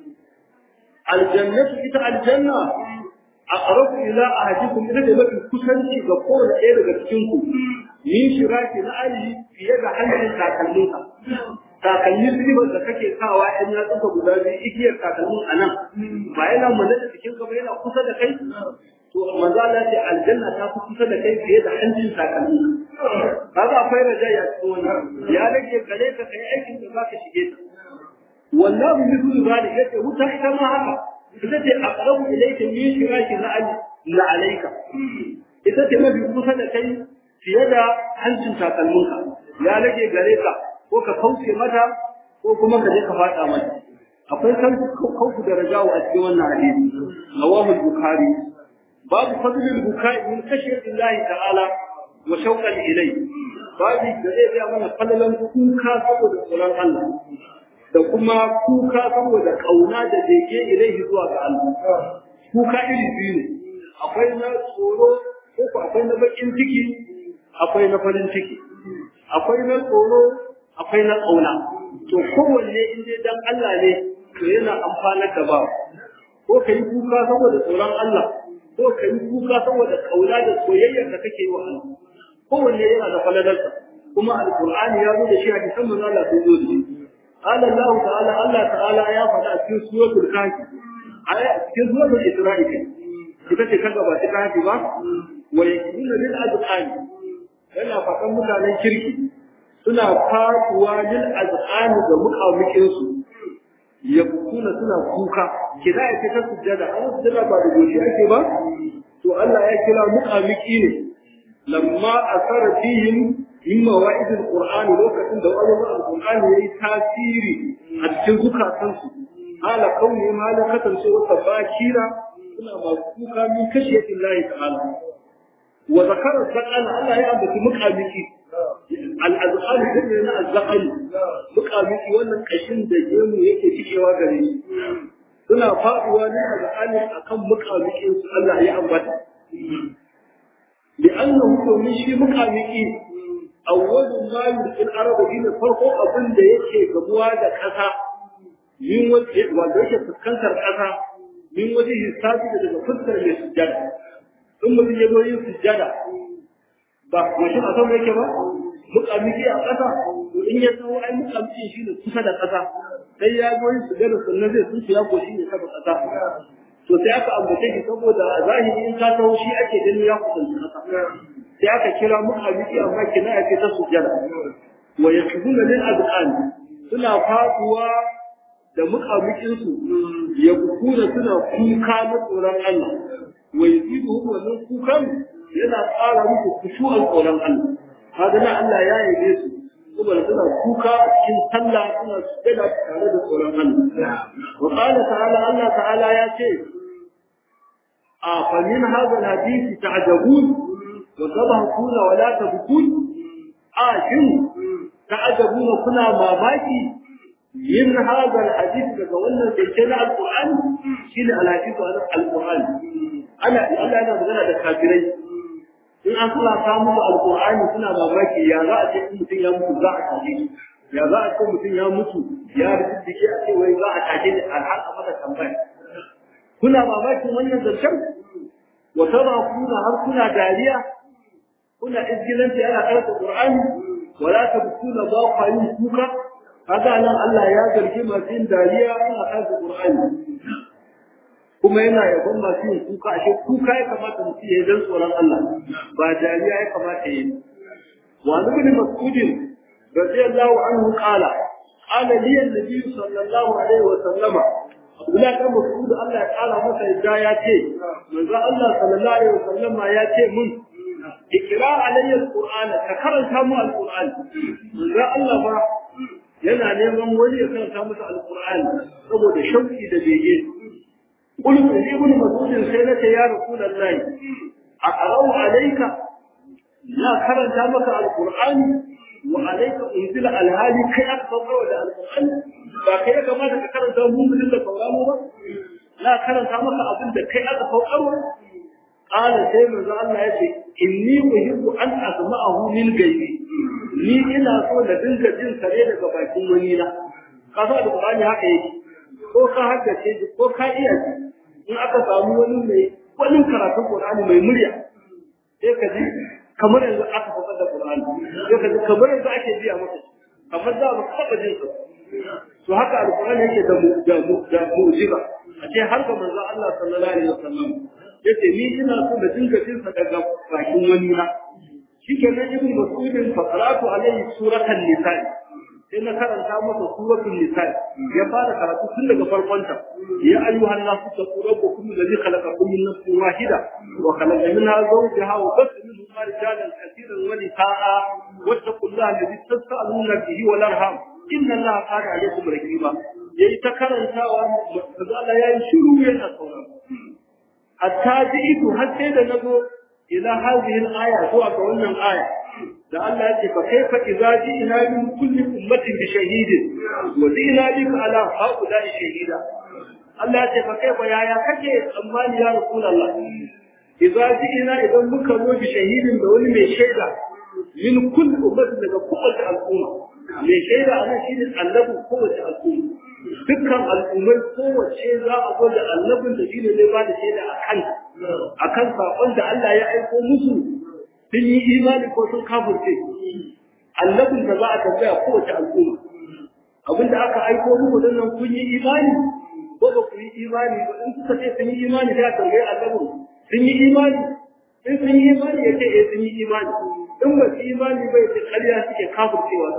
aljannatu ita aljanna aqrabu ila ahadikum ita da mafi kusanci ga kowane ɗaya daga cikin ku min shiraki na ali fiye da hannun takalminka takalmin ribar da kake sawa in ya tsufa guda biyu igiyar takalmin a nan ba yana mana da jikin ka ba yana kusa da kai to manzo Allah ce aljanna ta fi kusa da kai fiye da hancin takalmin kaga akwai rajaya cikin wannan ya rage gare ka kai aikin da zaka shige ta wallahu mithlu zalik yace wuta ita ma haka ita ce aqrabu ilayka min shiraki na la alayka ita ce mafi kusa da kai fiye da hancin takalminka ya rage gare ka ko ka kauce mata ko kuma ka je ka fada mata akwai kauku da rajawa a cikin wannan hadisi rawahu al-bukhari babu fadlul bukai min khashyati Allah ta'ala wa shauqan ilayhi babu da zai ga mana falalan kuka saboda tsoron Allah da kuma kuka saboda kauna da bege ilaihi zuwa ga Allah kuka iri biyu ne akwai na tsoro ko akwai na bakin ciki akwai na farin ciki akwai na tsoro akwai na ƙauna to kowanne in dai dan Allah ne to yana amfanar da ba ko ka yi kuka saboda tsoron Allah ko ka yi kuka saboda ƙauna da soyayyar da kake yi wa Allah kowanne yana da falalarsa kuma alqur'ani ya zo da shi hadisan manzo Allah sun zo da shi قال الله تعالى الله تعالى يا فتاة في سورة الكهف آية في سورة الإسرائيل ita ce kan gaba ta kafi ba wa yakuna lil azqan yana faɗan mutanen kirki suna faduwa lil azqan ga mukamukin su yakuna suna kuka kida ya ta sujjada an sujjada ba da goshi ake ba to Allah ya kira mukamiki ne lamma asara fihim min mawa'id alquran lokacin da wani alquran yayi tasiri a cikin zukatansu hala kauni malakatan sai wata bakira suna masu kuka min kashiyatin lahi ta'ala wa zakara zakana Allah ya ambaci mukamiki al-azqal da na azqal mukamiki wannan kashin da gemu yake cikewa gare shi suna faduwa ne azqal akan mukamikin su Allah ya ambata لأنه من شيء مكامكي أول ما يلقي الأرض هنا فرقه أبن da yake gamuwa da ƙasa min waje wanda yake fuskantar ƙasa min waje hisabi da daga fuskar mai sujjada in mutum ya zo yin sujjada ba mashin a sama yake ba mukamiki a ƙasa to in ya tsawo ai mukamiki shi ne kusa da ƙasa sai ya zo yin sujjada sannan zai tsinci ya goshi ne saba ƙasa to sai aka ambace shi saboda a zahiri in ka taho shi ake ganin ya kusanci ƙasa sai aka kira mukamiki amma kina ya ce ta sujjada wa yakzuna lil azqan suna faduwa da mukamikinsu ya kukuna suna kuka na tsoron Allah wa yazidu wannan kukan yana ƙara musu kushu'an tsoron Allah haka na Allah ya yabe su saboda suna kuka cikin sallah suna sujada tare da tsoron Allah wa qala ta'ala Allah ta'ala ya ce a fa min hadha alhadith ta'jabun wa tabahuna wa la tabkun a shin ta'jabuna kuna mamaki yin hadal hadith daga wannan zance na alqur'ani shine alhadith wa alqur'ani ana Allah yana magana da kafirai in an kula ta musu alqur'ani suna mamaki ya za a ce mutum ya mutu za a tashi ya za a ce mutum ya mutu ya rijiki a ce wai za a tashi ne alhal a mata tambaya kuna mamakin wannan zancen wa tara kuna har kuna dariya kuna izgilanci ana karanta qur'ani wala tabkuna ba ku yin kuka kaga nan Allah ya zargi masu yin dariya suna kansa Qur'ani kuma yana yabon masu yin kuka ashe kuka ya kamata mutum ya dan tsoron Allah ba dariya ya kamata ya yi wa ibn mas'ud radiyallahu anhu qala qala li an-nabi sallallahu alaihi wa sallama Abdullah dan Mas'ud Allah ya kara masa yadda ya ce manzo Allah sallallahu alaihi wa sallama ya ce mun ikra alayya al-qur'ana ka karanta mu al-qur'an manzo Allah ba yana neman wani ya karanta masa alqur'ani saboda shauki da bege qultu li ibn mas'ud sai nace ya rasulullahi aqra'u alayka la karanta maka alqur'ani wa alayka unzila alhali kai aka saukar da alqur'ani ba kai ya kamata ka karanta mu mun da sauraro ba la karanta maka abin da kai aka saukar qala sai manzo Allah yace inni uhibbu an asma'ahu min gaibi ni ina so da dinga jin sare daga bakin wani na ka sa da Qur'ani haka yake ko ka haddace shi ko ka iya shi in aka samu wani mai wani karatun Qur'ani mai murya sai ka ji kamar yanzu aka faɗa da Qur'ani sai ka ji kamar yanzu ake biya maka kamar da ba ka jin sa to haka alqur'ani yake da mu da mu da mu'jiza a ce har ga manzo Allah sallallahu alaihi wasallam yace ni ina so da dinga jin sa daga bakin wani na shikenan ibn mas'udin fa qara'tu alaihi suratan nisa sai na karanta masa suratul nisa ya fara karatu tun daga farkon ta ya ayyuhan nasu taqu rabbukum alladhi khalaqakum min nafsin wahida wa khalaqa minha zawjaha wa batha minhuma rijalan katiran wa nisaa wattaqullaha alladhi tasaaluna bihi wal arham inna allaha kana alaykum raqiba yayi ta karantawa kaza Allah yayi shiru yana saurara hatta ji'itu har sai da nazo ila hadhihi al-aya zuwa ga wannan aya da Allah ya ce fa kaifa idza ji'na min kulli ummatin bi shahidin wa ji'na bika ala haula'i shahida Allah ya ce fa kaifa yaya kake tsammani ya rasulullah idza ji'na idan muka zo bi shahidin da wani mai shaida min kulli ummatin daga kowace al'umma mai shaida a nan shine annabi kowace al'umma dukkan al'ummai kowace za a zo da annabin da shine zai ba da shaida a kan akan sakon da Allah ya aiko musu sun yi imani ko sun kafirce annabin da za a tambaya kowace al'umma abinda aka aiko muku dan nan kun yi imani ko ba ku yi imani ba in suka ce sun yi imani sai a tambaye annabin sun yi imani in sun yi imani ya ce eh sun yi imani in ba su imani bai ce ƙarya suke kafircewa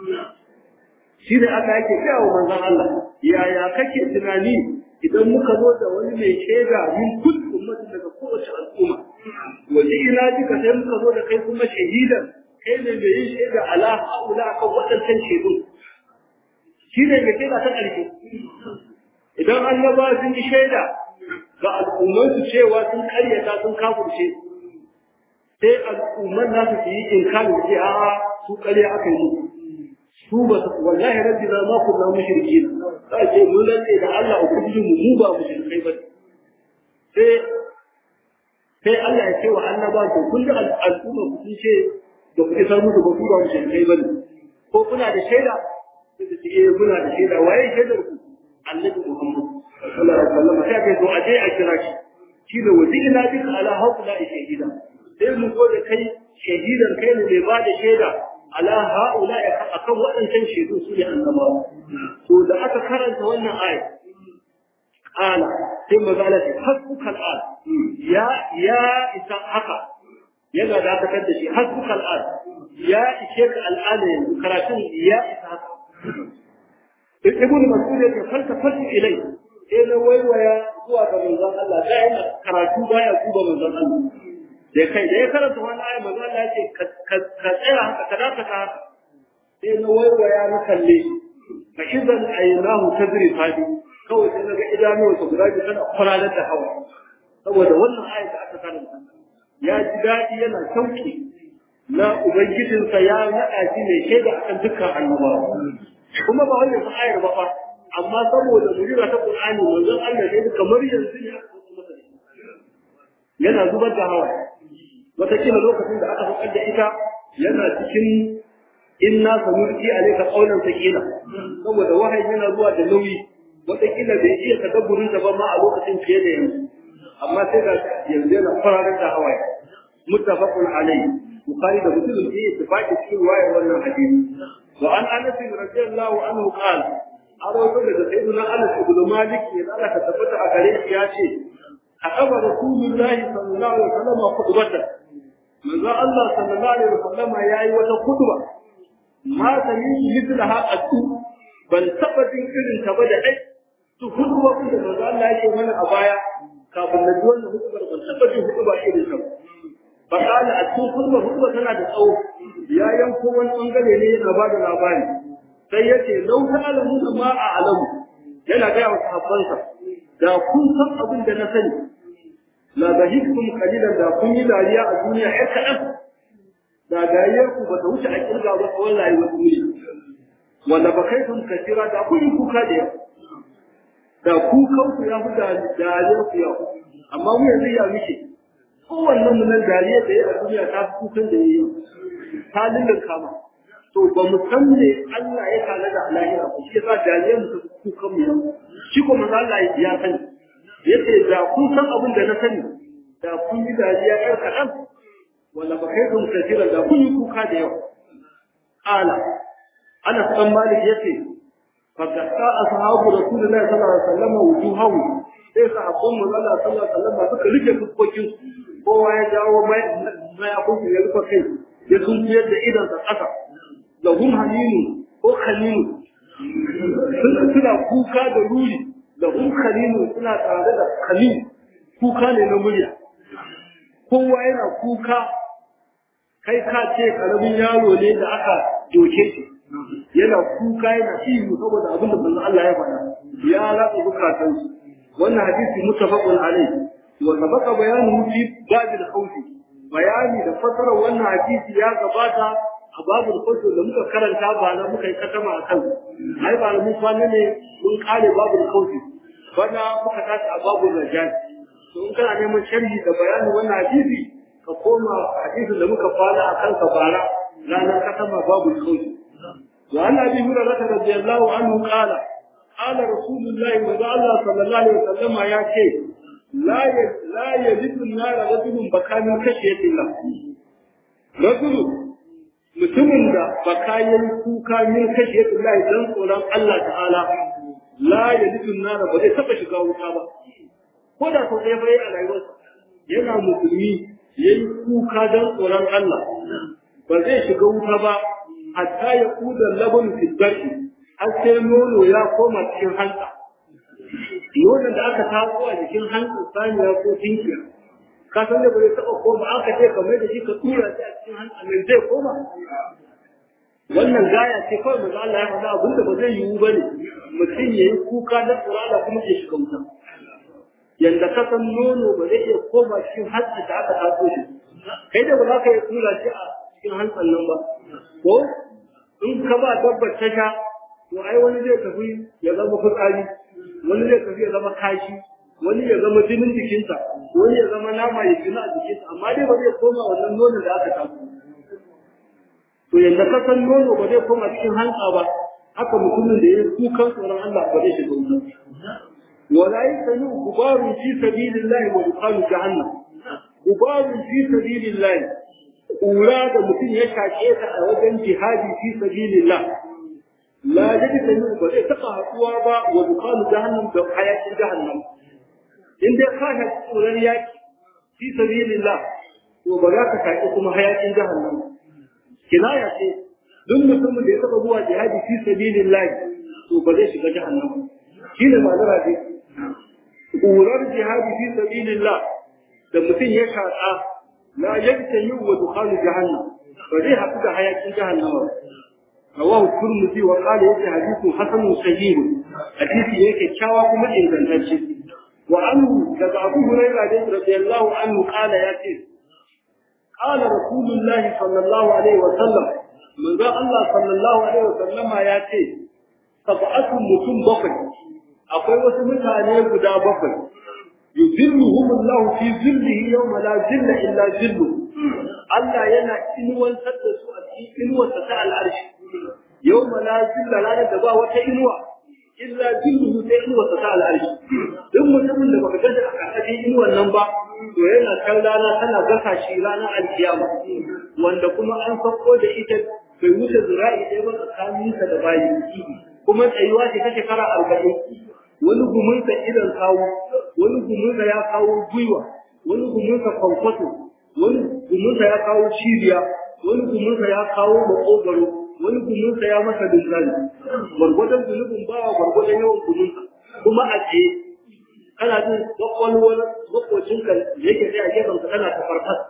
shi ne Allah yake gaya wa manzon Allah yaya kake tunani idan muka zo da wani mai shaida min kulli ummati daga kowace al'umma waje ina duka sai muka zo da kai kuma shahidan kai ne mai yin shaida ala haula kan waɗancan shaidun shi ne mai shaida ta ƙarshe idan annaba sun yi shaida ga al'ummansu cewa sun karyata sun kafurce sai al'umman nasu su yi inkari da ce a'a su karya aka yi su ba su wallahi rabbi na ma kunna mushrikin za ce mun lalle da Allah ubangiji mu mu ba mushrikai ba sai sai Allah ya ce wa annaba to kun da al'umma ku sun ce da ku isar musu ba ku ba mushrikai ba ko kuna da shaida sai su ce eh kuna da shaida waye shaidar ku annabi Muhammad sallallahu alaihi wasallam sai kai to a je a kira shi shi da wajina bika ala haula shahida sai mu zo da kai shahidan kai ne mai ba da shaida ala haula akan waɗancan shaidu su ne annabawa to da aka karanta wannan aya qala sai magana ce hasbuka al'ad ya ya isa haka yana da aka da shi hasbuka al'ad ya ishe ka al'ada yanzu karatun ya isa haka ibn mas'ud ya falta falta ilai sai na waiwaya zuwa ga manzon Allah da yana karatu baya duba manzon Allah da kai da ya karanta wani ayi manzo Allah ya ce ka tsaya haka ka daka ka haka sai na waiwaya na kalle shi fa idan aynahu tadri fadi kawai sai naga idanuwa su guda biyu tana kwararar da hawa saboda wannan ayi da aka karanta ya ji daɗi yana sauki na ubangijinsa ya naɗa shi mai shaida akan dukkan annabawa kuma ba wannan fa ayar ba fa amma saboda mujira ta Qur'ani manzon Allah ne kamar yanzu ne aka masa yana zubar da hawa wataƙila lokacin da aka faɗar da ita yana cikin inna sanurki alayka qawlan thaqila saboda wahayi yana zuwa da nauyi wataƙila bai iya tadabburin da ba ma a lokacin fiye da yanzu amma sai ga yanzu yana fararar da hawaye muttafaqun alayhi bukhari da muslim ke ittifaqi cikin wayar wannan hadisi wa an anas radiyallahu anhu qala a rawaito daga sayyidina anas ibn malik ya Allah ka tabbata a gare shi ya ce أخذ رسول الله صلى الله عليه وسلم خطبته من ذا الله صلى الله عليه وسلم يا أيها خطبة ما سمعت مثلها قد بل ثبت إذن تبدأ تخطبة كنت من ذا الله يشي من أبايا kafin na ji wannan hutubar ban taɓa jin hutuba irin ta ba kana a cikin hutubar hutubar tana da tsawo ya yanko wani bangare ne yana ba da labari sai ya ce lau ta'alamu ma a alamu yana gaya wa sahabbansa da kun san abin da na sani la bahiktum qalilan da kun yi dariya a duniya ai kaɗan da dariyar ku ba ta wuce a kirga ba tsawon rayuwar duniya wanda ba kai kun kasira da kun yi kuka da yawa da kukan ku ya fi dariyar ku yawa amma mu yanzu ya muke kowannen mu nan dariya da ya a duniya ta fi kukan da ya yi ta lullun kama to ba mu san me Allah ya tana da lahira ba shi yasa dariya mu ta kukan mu yau shi kuma Allah ya sani yace da kun san abin da na sani da kun yi dariya yar kaɗan wala ba kai kun kafira da kun yi kuka da yawa ala ana san malik yace fa kasa ashabu rasulullahi sallallahu alaihi wasallam wujuhahu sai sahabban mu Allah sallallahu alaihi wasallam suka rike fuskokin kowa ya jawo mai mai akun ya rufe kai ya sun fiyar da idan sa kasa da hum halinu ko khalinu suna kuka da ruri da hum khalinu suna tare da khalil kuka ne na murya kowa yana kuka kai ka ce karamin yaro ne da aka doke shi yana kuka yana ihu saboda abin da manzo Allah ya faɗa ya latsa bukatun su wannan hadisi muttafaqun alayhi wa sabaqa bayanuhu fi bab al-khawf bayani da fasara wannan hadisi ya gabata a babul khawf da muka karanta ba na muka yi katama akan ai ba mun kwana ne mun kare babul khawf bana muka tashi a babul rajal to in kana neman sharhi da bayanin wannan hadisi ka koma hadisin da muka fara a kansa bara ranar katama babu sauki wa an abi hurairah radiyallahu anhu qala qala rasulullahi wa Allah sallallahu alaihi wasallam ya ce la la yajidu an-nar rajulun bakamin kashiyatillah rajulu mutumin da bakayin kuka min kashiyatillah dan tsoron Allah ta'ala la yajidu an-nar ba zai taba shiga wuta ba ko da sau ɗaya bai a rayuwarsa yana musulmi ya yi kuka don tsoron Allah ba zai shiga wuta ba hatta ya kuda labun fitbarki har sai nono ya koma cikin hanta nonon da aka taso a jikin hantsin saniya ko tinkiya ka san da ba zai taɓa koma aka ce kamar da shi ka tura shi a cikin hantsin nan zai koma wannan gaya ce kawai maza Allah ya faɗa abinda ba zai yiwu ba ne mutum ya yi kuka don tsoron Allah kuma ya shiga wuta yanda ka san nono ba zai iya koma cikin hantsa da aka taso shi kai da ba za ka iya tura shi a cikin hantsan nan ba ko in ka ba dabbar ta sha to ai wani zai tafi ya zama fitsari wani zai tafi ya zama kashi wani ya zama jinin jikinsa wani ya zama nama ya jina a jikinsa amma dai ba zai koma wannan nonon da aka taso to yanda ka san nono ba zai koma cikin hantsa ba haka mutumin da ya yi kukan tsoron Allah ba zai shiga wuta ولا يسمع غبار في سبيل الله ودخان جهنم غبار في سبيل الله أولاد mutum ya shaƙe ta a wajen jihadi fi sabilillah la jadi sanu ba zai taɓa haɗuwa ba wa dukanu jahannam da hayakin jahannam in dai ka shaƙi tsoron yaƙi fi sabilillah to ba za ka shaƙi kuma hayakin jahannam kinaya ce duk mutumin da ya taɓa zuwa jihadi fi sabilillah to ba zai shiga jahannam shi ne ma'anar hadisi ƙurar jihadi fi sabilillah da mutum ya shaƙa la yanta yi wa dukhalu jahannam ba zai haɗu da hayakin jahannama rawahu turmuzi wa qala yake hadithun hasanun sahih hadisi yake kyawa kuma ingantacce wa anhu daga abu hurairah da radiyallahu anhu qala yace qala rasulullah sallallahu alaihi wa sallam manzo Allah sallallahu alaihi wa sallama yace sab'atun mutum bakwai akwai wasu mutane guda bakwai yuzilluhum Allah fi zillihi yawma la zilla illa zillu Allah yana inuwantar da su a cikin inuwarsa ta al'arshi yawma la zilla ranar da ba wata inuwa illa zilluhu sai inuwarsa ta al'arshi duk mutumin da baka gaza a ƙarƙashin inuwan nan ba to yana kan rana tana gasa shi ranar alkiyama wanda kuma an sauko da ita bai wuce zira'i ɗaya ba tsakaninsa da bayi kuma tsayuwa ce ta shekara arba'in wani gumunsa idan kawo wani gumunsa ya kawo gwiwa wani gumunsa kwankwaso wani gumunsa ya kawo cibiya wani gumunsa ya kawo makogaro wani gumunsa ya masa dinzali gwargwadon zunubin bawa gwargwadon yawan gumunsa kuma a tsaye kana jin kwakwalwar makwacinka da yake tsaye a gefenka tana ta farfas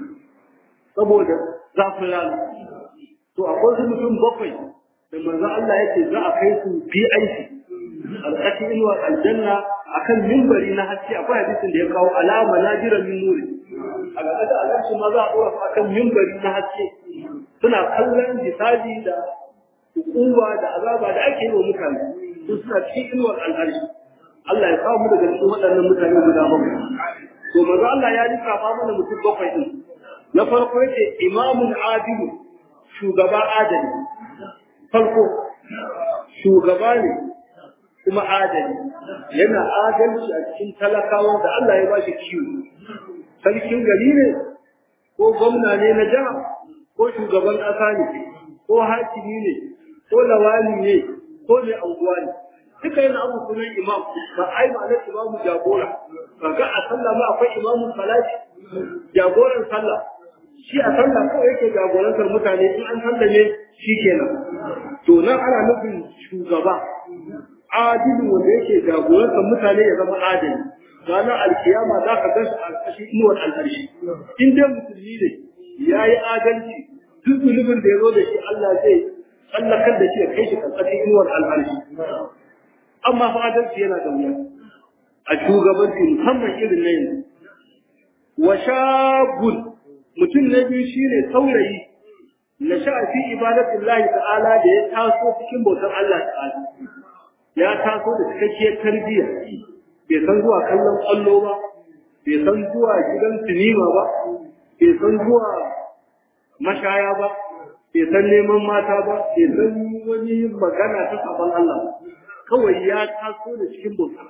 saboda zafin rana to akwai su mutum bakwai da manzo Allah yake za a kai su BIP alƙashin inuwar aljanna akan mimbari na haske akwai hadisin da ya kawo alama na jiran min nuri a ga da alƙashin ma za a ɗora su akan mimbari na haske suna kallon jisadi da hukuma da azaba da ake yi wa mutane su suna cikin inuwar al'arshi Allah ya kawo mu daga cikin waɗannan mutane guda bakwai to manzo Allah ya lissafa mana mutum bakwai din na farko yace imamun adilu shugaba adali farko shugaba ne kuma adali yana adalci a cikin talakawa da Allah ya bashi kiwo sarkin gari ne ko gwamna ne na jiha ko shugaban ƙasa ne ko hakimi ne ko lawali ne ko mai anguwa ne duka yana abu sunan imam ba ai ma na imamu jagora ba ga a sallah ma akwai imamu salati jagoran sallah shi a sallah kawai yake jagorantar mutane in an sallame shi kenan to nan ana nufin shugaba adilu wanda yake jagorantar mutane ya zama adali ranar alkiyama za ka gan a ƙarƙashin inuwar al'arshi in dai musulmi ne ya yi adalci duk zunubin da ya zo da shi Allah zai tsallakar da shi ya kai shi ƙarƙashin inuwar al'arshi amma fa adalci yana da wuya a shugabanci musamman irin na yanzu wa shabun mutum na biyu shine saurayi na sha'afi ibadatullahi ta'ala da ya taso cikin bautar Allah ta'ala ya taso da cikakkiyar tarbiyya bai san zuwa kallon kwallo ba bai san zuwa gidan sinima ba bai san zuwa mashaya ba bai san neman mata ba bai san wani magana ta sabon Allah kawai ya taso da cikin bautar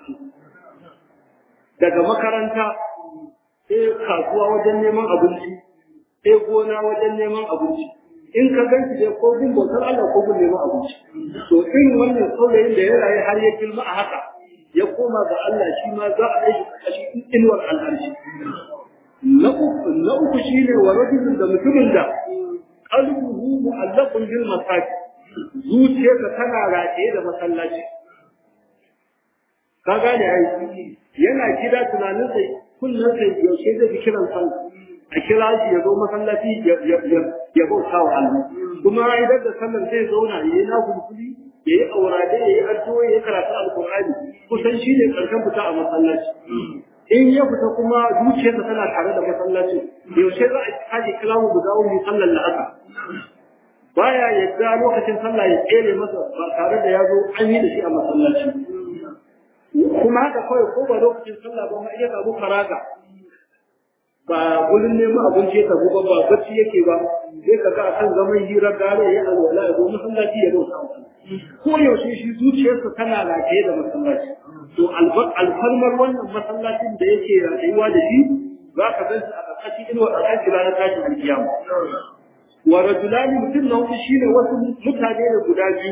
daga makaranta sai kasuwa wajen neman abinci sai gona wajen neman abinci in ka gan shi dai ko gun bautar Allah ko gun neman abinci to irin wannan saurayin da ya rayu har ya girma a haka ya koma ga Allah shi ma za a kai shi cikin inuwar al'arshi na uku na uku shine wa rajulun da mutumin da qalbuhu mu'allaqun bil masajid zuciyarsa tana rataye da masallaci ka gane ai yana gida tunanin sai kullum sai yaushe zai fi kiran sallah a kira shi ya zo masallaci ya bauta wa Allah kuma idan da sallar zai zauna ya yi nafulfuli ya yi aurade ya yi addu'o ya yi karatu alkur'ani kusan shi ne karshen fita a masallaci in ya fita kuma zuciyarsa tana tare da masallaci yaushe za a kaji kilamu guda wani sallar la'asa baya yadda lokacin sallah ya tsere masa ba tare da ya zo an yi da shi a masallaci kuma haka kawai ko ba lokacin sallah ba ma iya samu faraga ba gurin neman abinci ya tabu ba ba bacci yake ba sai ka ga kan zaman hirar gare ya alwala ya zo masallaci ya zo ko yaushe shi zuciyarsa tana lafiya da masallaci to alfarmar wannan masallacin da yake rayuwa da shi za ka gan shi a ƙarƙashin inuwa a kan kira na tashin alkiyama wa rajulani mutum na hudu shine wasu mutane da guda biyu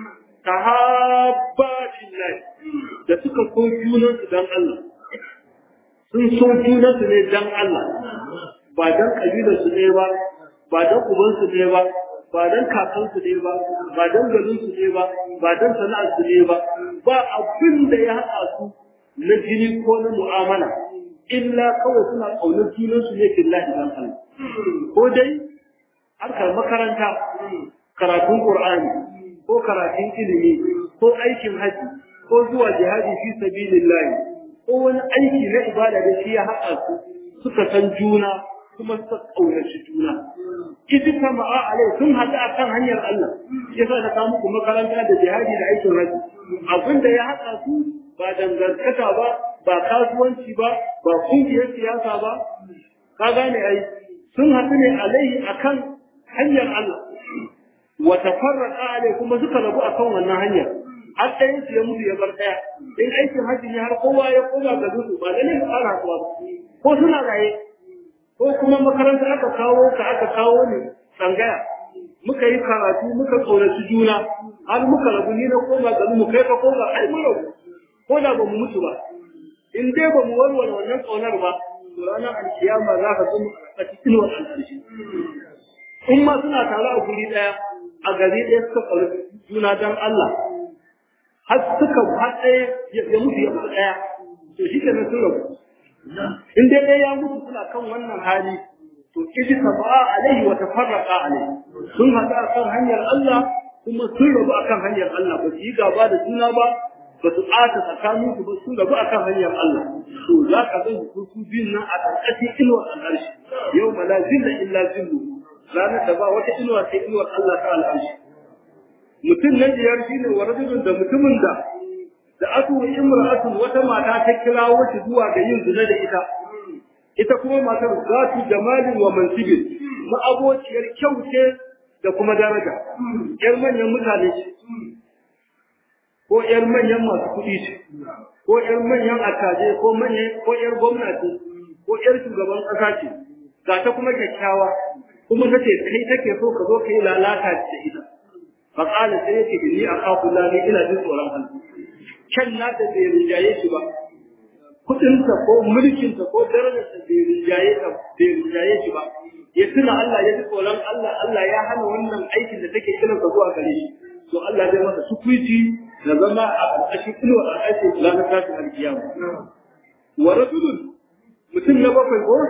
tahabba fillahi da suka so junansu dan Allah sun so junansu ne dan Allah ba dan kabilarsu ne ba ba dan ubansu ne ba ba dan kakansu ne ba ba dan garinsu ne ba ba dan sana'arsu ne ba ba abin da ya haɗa su na jini ko na mu'amala illa kawai suna ƙaunar junansu ne billahi dan Allah ko dai harkar makaranta karatun Qur'ani ko karatun ilimi ko aikin haji ko zuwa jihadi fi sabilillah ko wani aiki na ibada da shi ya haɗa su suka san juna kuma suka ƙaunaci juna idi kama a alai sun haɗu a kan hanyar Allah ya sa na muku makaranta da jihadi da aikin haji abin da ya haɗa su ba dangantaka ba ba kasuwanci ba ba kungiyar siyasa ba ka gane ai sun haɗu ne alaihi akan hanyar Allah wa tafarraqa alai kuma suka rabu akan wannan hanyar har ɗayan su ya mutu ya bar ɗaya in aikin hajji ne har kowa ya koma ga dusu ba da ne ka fara kuwa ko suna raye ko kuma makaranta aka kawo ka aka kawo ne tsangaya muka yi karatu muka tsoraci juna har muka rabu ni na koma ga mu kai ka koma ai mu rabu ko da ba mu mutu ba in dai ba mu warware wannan ƙaunar ba to ranar alkiyama za ka zama a cikin wannan ƙarshe in ma suna tare a guri ɗaya a gari ɗaya suka ƙauri juna don Allah har suka har ɗaya ya mutu ya mutu ɗaya to shi ke sun rabu in dai ɗaya ya mutu suna kan wannan hali to iji taba'a alaihi wa tafarraqa alaihi sun haɗu a kan hanyar Allah kuma sun rabu a kan hanyar Allah ba su yi gaba da juna ba ba su ɓata tsakanin su ba sun rabu a kan hanyar Allah to za ka ga su su biyun nan a ƙarƙashin inuwar al'arshi yau ma la zilla illa zillu ranar da ba wata inuwa sai inuwar Allah ta al'arshi mutum na biyar shine wa rajulun da mutumin da da atu imra'atun wata mata ta kira wata zuwa ga yin zina da ita ita kuma matar zatu jamalin wa mansibin ma'abociyar kyau ce da kuma daraja yar manyan mutane ce ko yar manyan masu kuɗi ce ko yar manyan attaje ko manyan ko yar gwamnati ko yar shugaban ƙasa ce ga ta kuma kyakkyawa kuma ta ce kai take so ka zo ka yi lalata da ita fa qala sai yake inni akhafu la ina jin tsoron Allah kan na da bai rijaye shi ba kudinsa ko mulkinsa ko darajarsa bai rinjaye ka bai rinjaye shi ba ya tuna Allah ya ji tsoron Allah Allah ya hana wannan aikin da take kiran ka zuwa gare shi to Allah zai masa sukuiti da zama a ƙarƙashin inuwar al'aiki ranar tashin alkiyama wa rajulun mutum na bakwai ko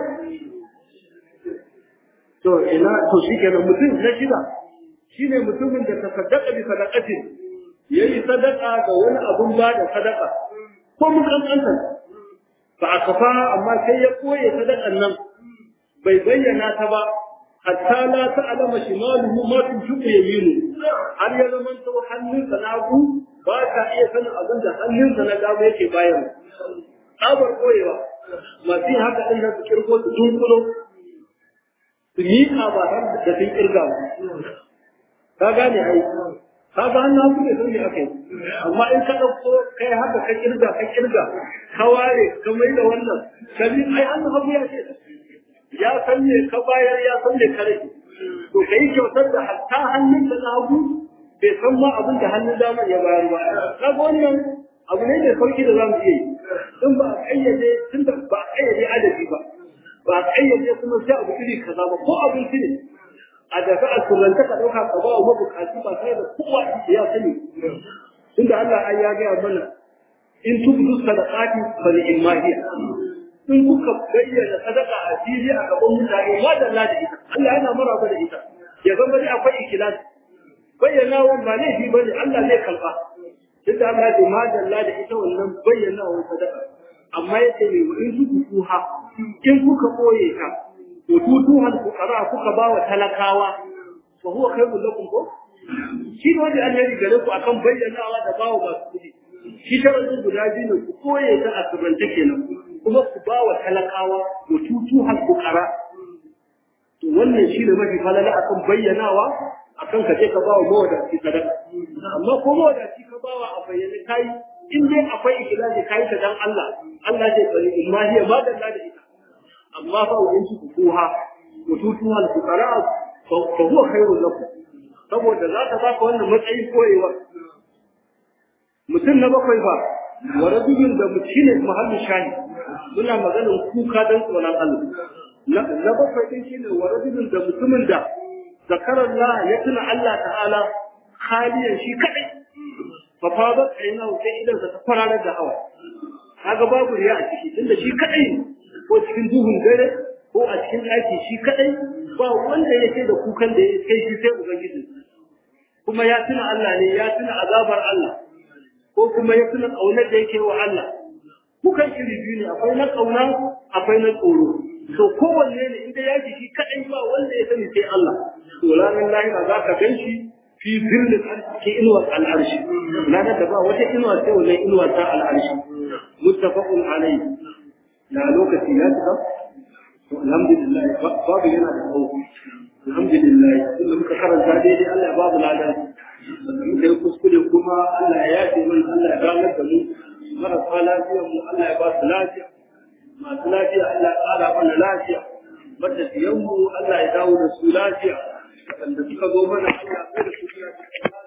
to ina to shi kenan mutum na shida shine mutumin da tasaddaqa bi sadaqatin yayi sadaka ga wani abun ba da sadaka ko mun kankanta fa akafa amma sai ya koye sadakan nan bai bayyana ta ba hatta la ta'lama shimaluhu ma tunfiqu yaminu har ya zaman to hannunsa na hagu ba ta iya sanin abin da hannunsa na dama yake bayarwa tsabar koyewa masu yin haka ɗin nan su kirgo su dunkulo su miƙa ba har da sun kirga ba ka gane ai ka ga hannun hagu ne sun ne aka yi amma in ka ɗauko kai haka ka kirga ka kirga ka ware ka mai da wannan ka bi ai hannun hagu ya ce ya san me ka bayar ya san me ka rage to ka yi kyautar da hatta hannun da na hagu bai san ma abin da hannun damar ya bayar ba ka ga wannan abu ne mai sauki da za mu iya yi in ba a kayyade tun da ba a kayyade adadi ba ba a kayyade kuma sai abu iri kaza ba ko abinci ne a daga a turanta ka ɗauka ka ba wa mabukaci ba tare da kowa ya sani tunda Allah ai ya gaya mana in tubdu sadaqati fa ni'ma hiya in kuka bayyana sadaka a fili a gaban mutane ma da Allah da ita Allah yana maraba da ita ya zama dai akwai ikhlas bayyana wa ba laifi bane Allah zai kalba tunda Allah ya ma da Allah da ita wannan bayyana wa sadaka amma yace ne in kuka kuha in kuka koye ka to tutuhal fuqara kuka ba wa talakawa fa huwa khairul lakum ko shi ne wanda Allah ya gare ku akan bayyanawa da bawa masu kudi shi sharadin guda biyu ne ku koye ta a sirrance kenan kuma ku ba wa talakawa wa tutuhal fuqara to wannan shi ne mafi falala akan bayyanawa akan ka je ka ba wa mawadaci sadaka amma ko mawadaci ka ba wa a bayyane kai in dai akwai ikhlasi kai ta dan Allah Allah zai bari in ma hiya ma da ita amma fa wa in ku kuha wa tutuhal fuqara fa huwa khairul lakum saboda za ta baka wannan matsayin koyewa mutum na bakwai ba wa rajulun da mutum ne mahallin shahi muna maganin kuka don tsoron Allah na bakwai din shine wa rajulun da mutumin da zakarar Allah ya tuna Allah ta'ala haliyan shi kadai fa fa aina sai idan ta fararar da hawa kaga babu riya a ciki tunda shi kadai ko cikin duhun dare ko a cikin ɗaki shi kadai ba wanda yake da kukan da ya kai shi sai ubangiji kuma ya tuna Allah ne ya tuna azabar Allah ko kuma ya tuna ƙaunar da yake wa Allah kukan iri biyu ne akwai na ƙauna akwai na tsoro to kowanne ne inda ya ji shi kaɗai ba wanda ya sani sai Allah to ranar lahira za ka gan shi fi zillin cikin inuwar al'arshi ranar da ba wata inuwa sai wannan inuwa ta al'arshi muttafaqun alayhi na lokaci ya cika to alhamdulillah babu yana da tsawo alhamdulillah tunda muka karanta daidai Allah ya babu ladan da muka yi kuskure kuma Allah ya yafe mana Allah ya ganar da mu marasa lafiyar mu Allah ya ba su lafiya masu lafiya Allah ya ƙara mana lafiya matafiyan mu Allah ya dawo da su lafiya waɗanda suka zo mana Allah ya da su lafiya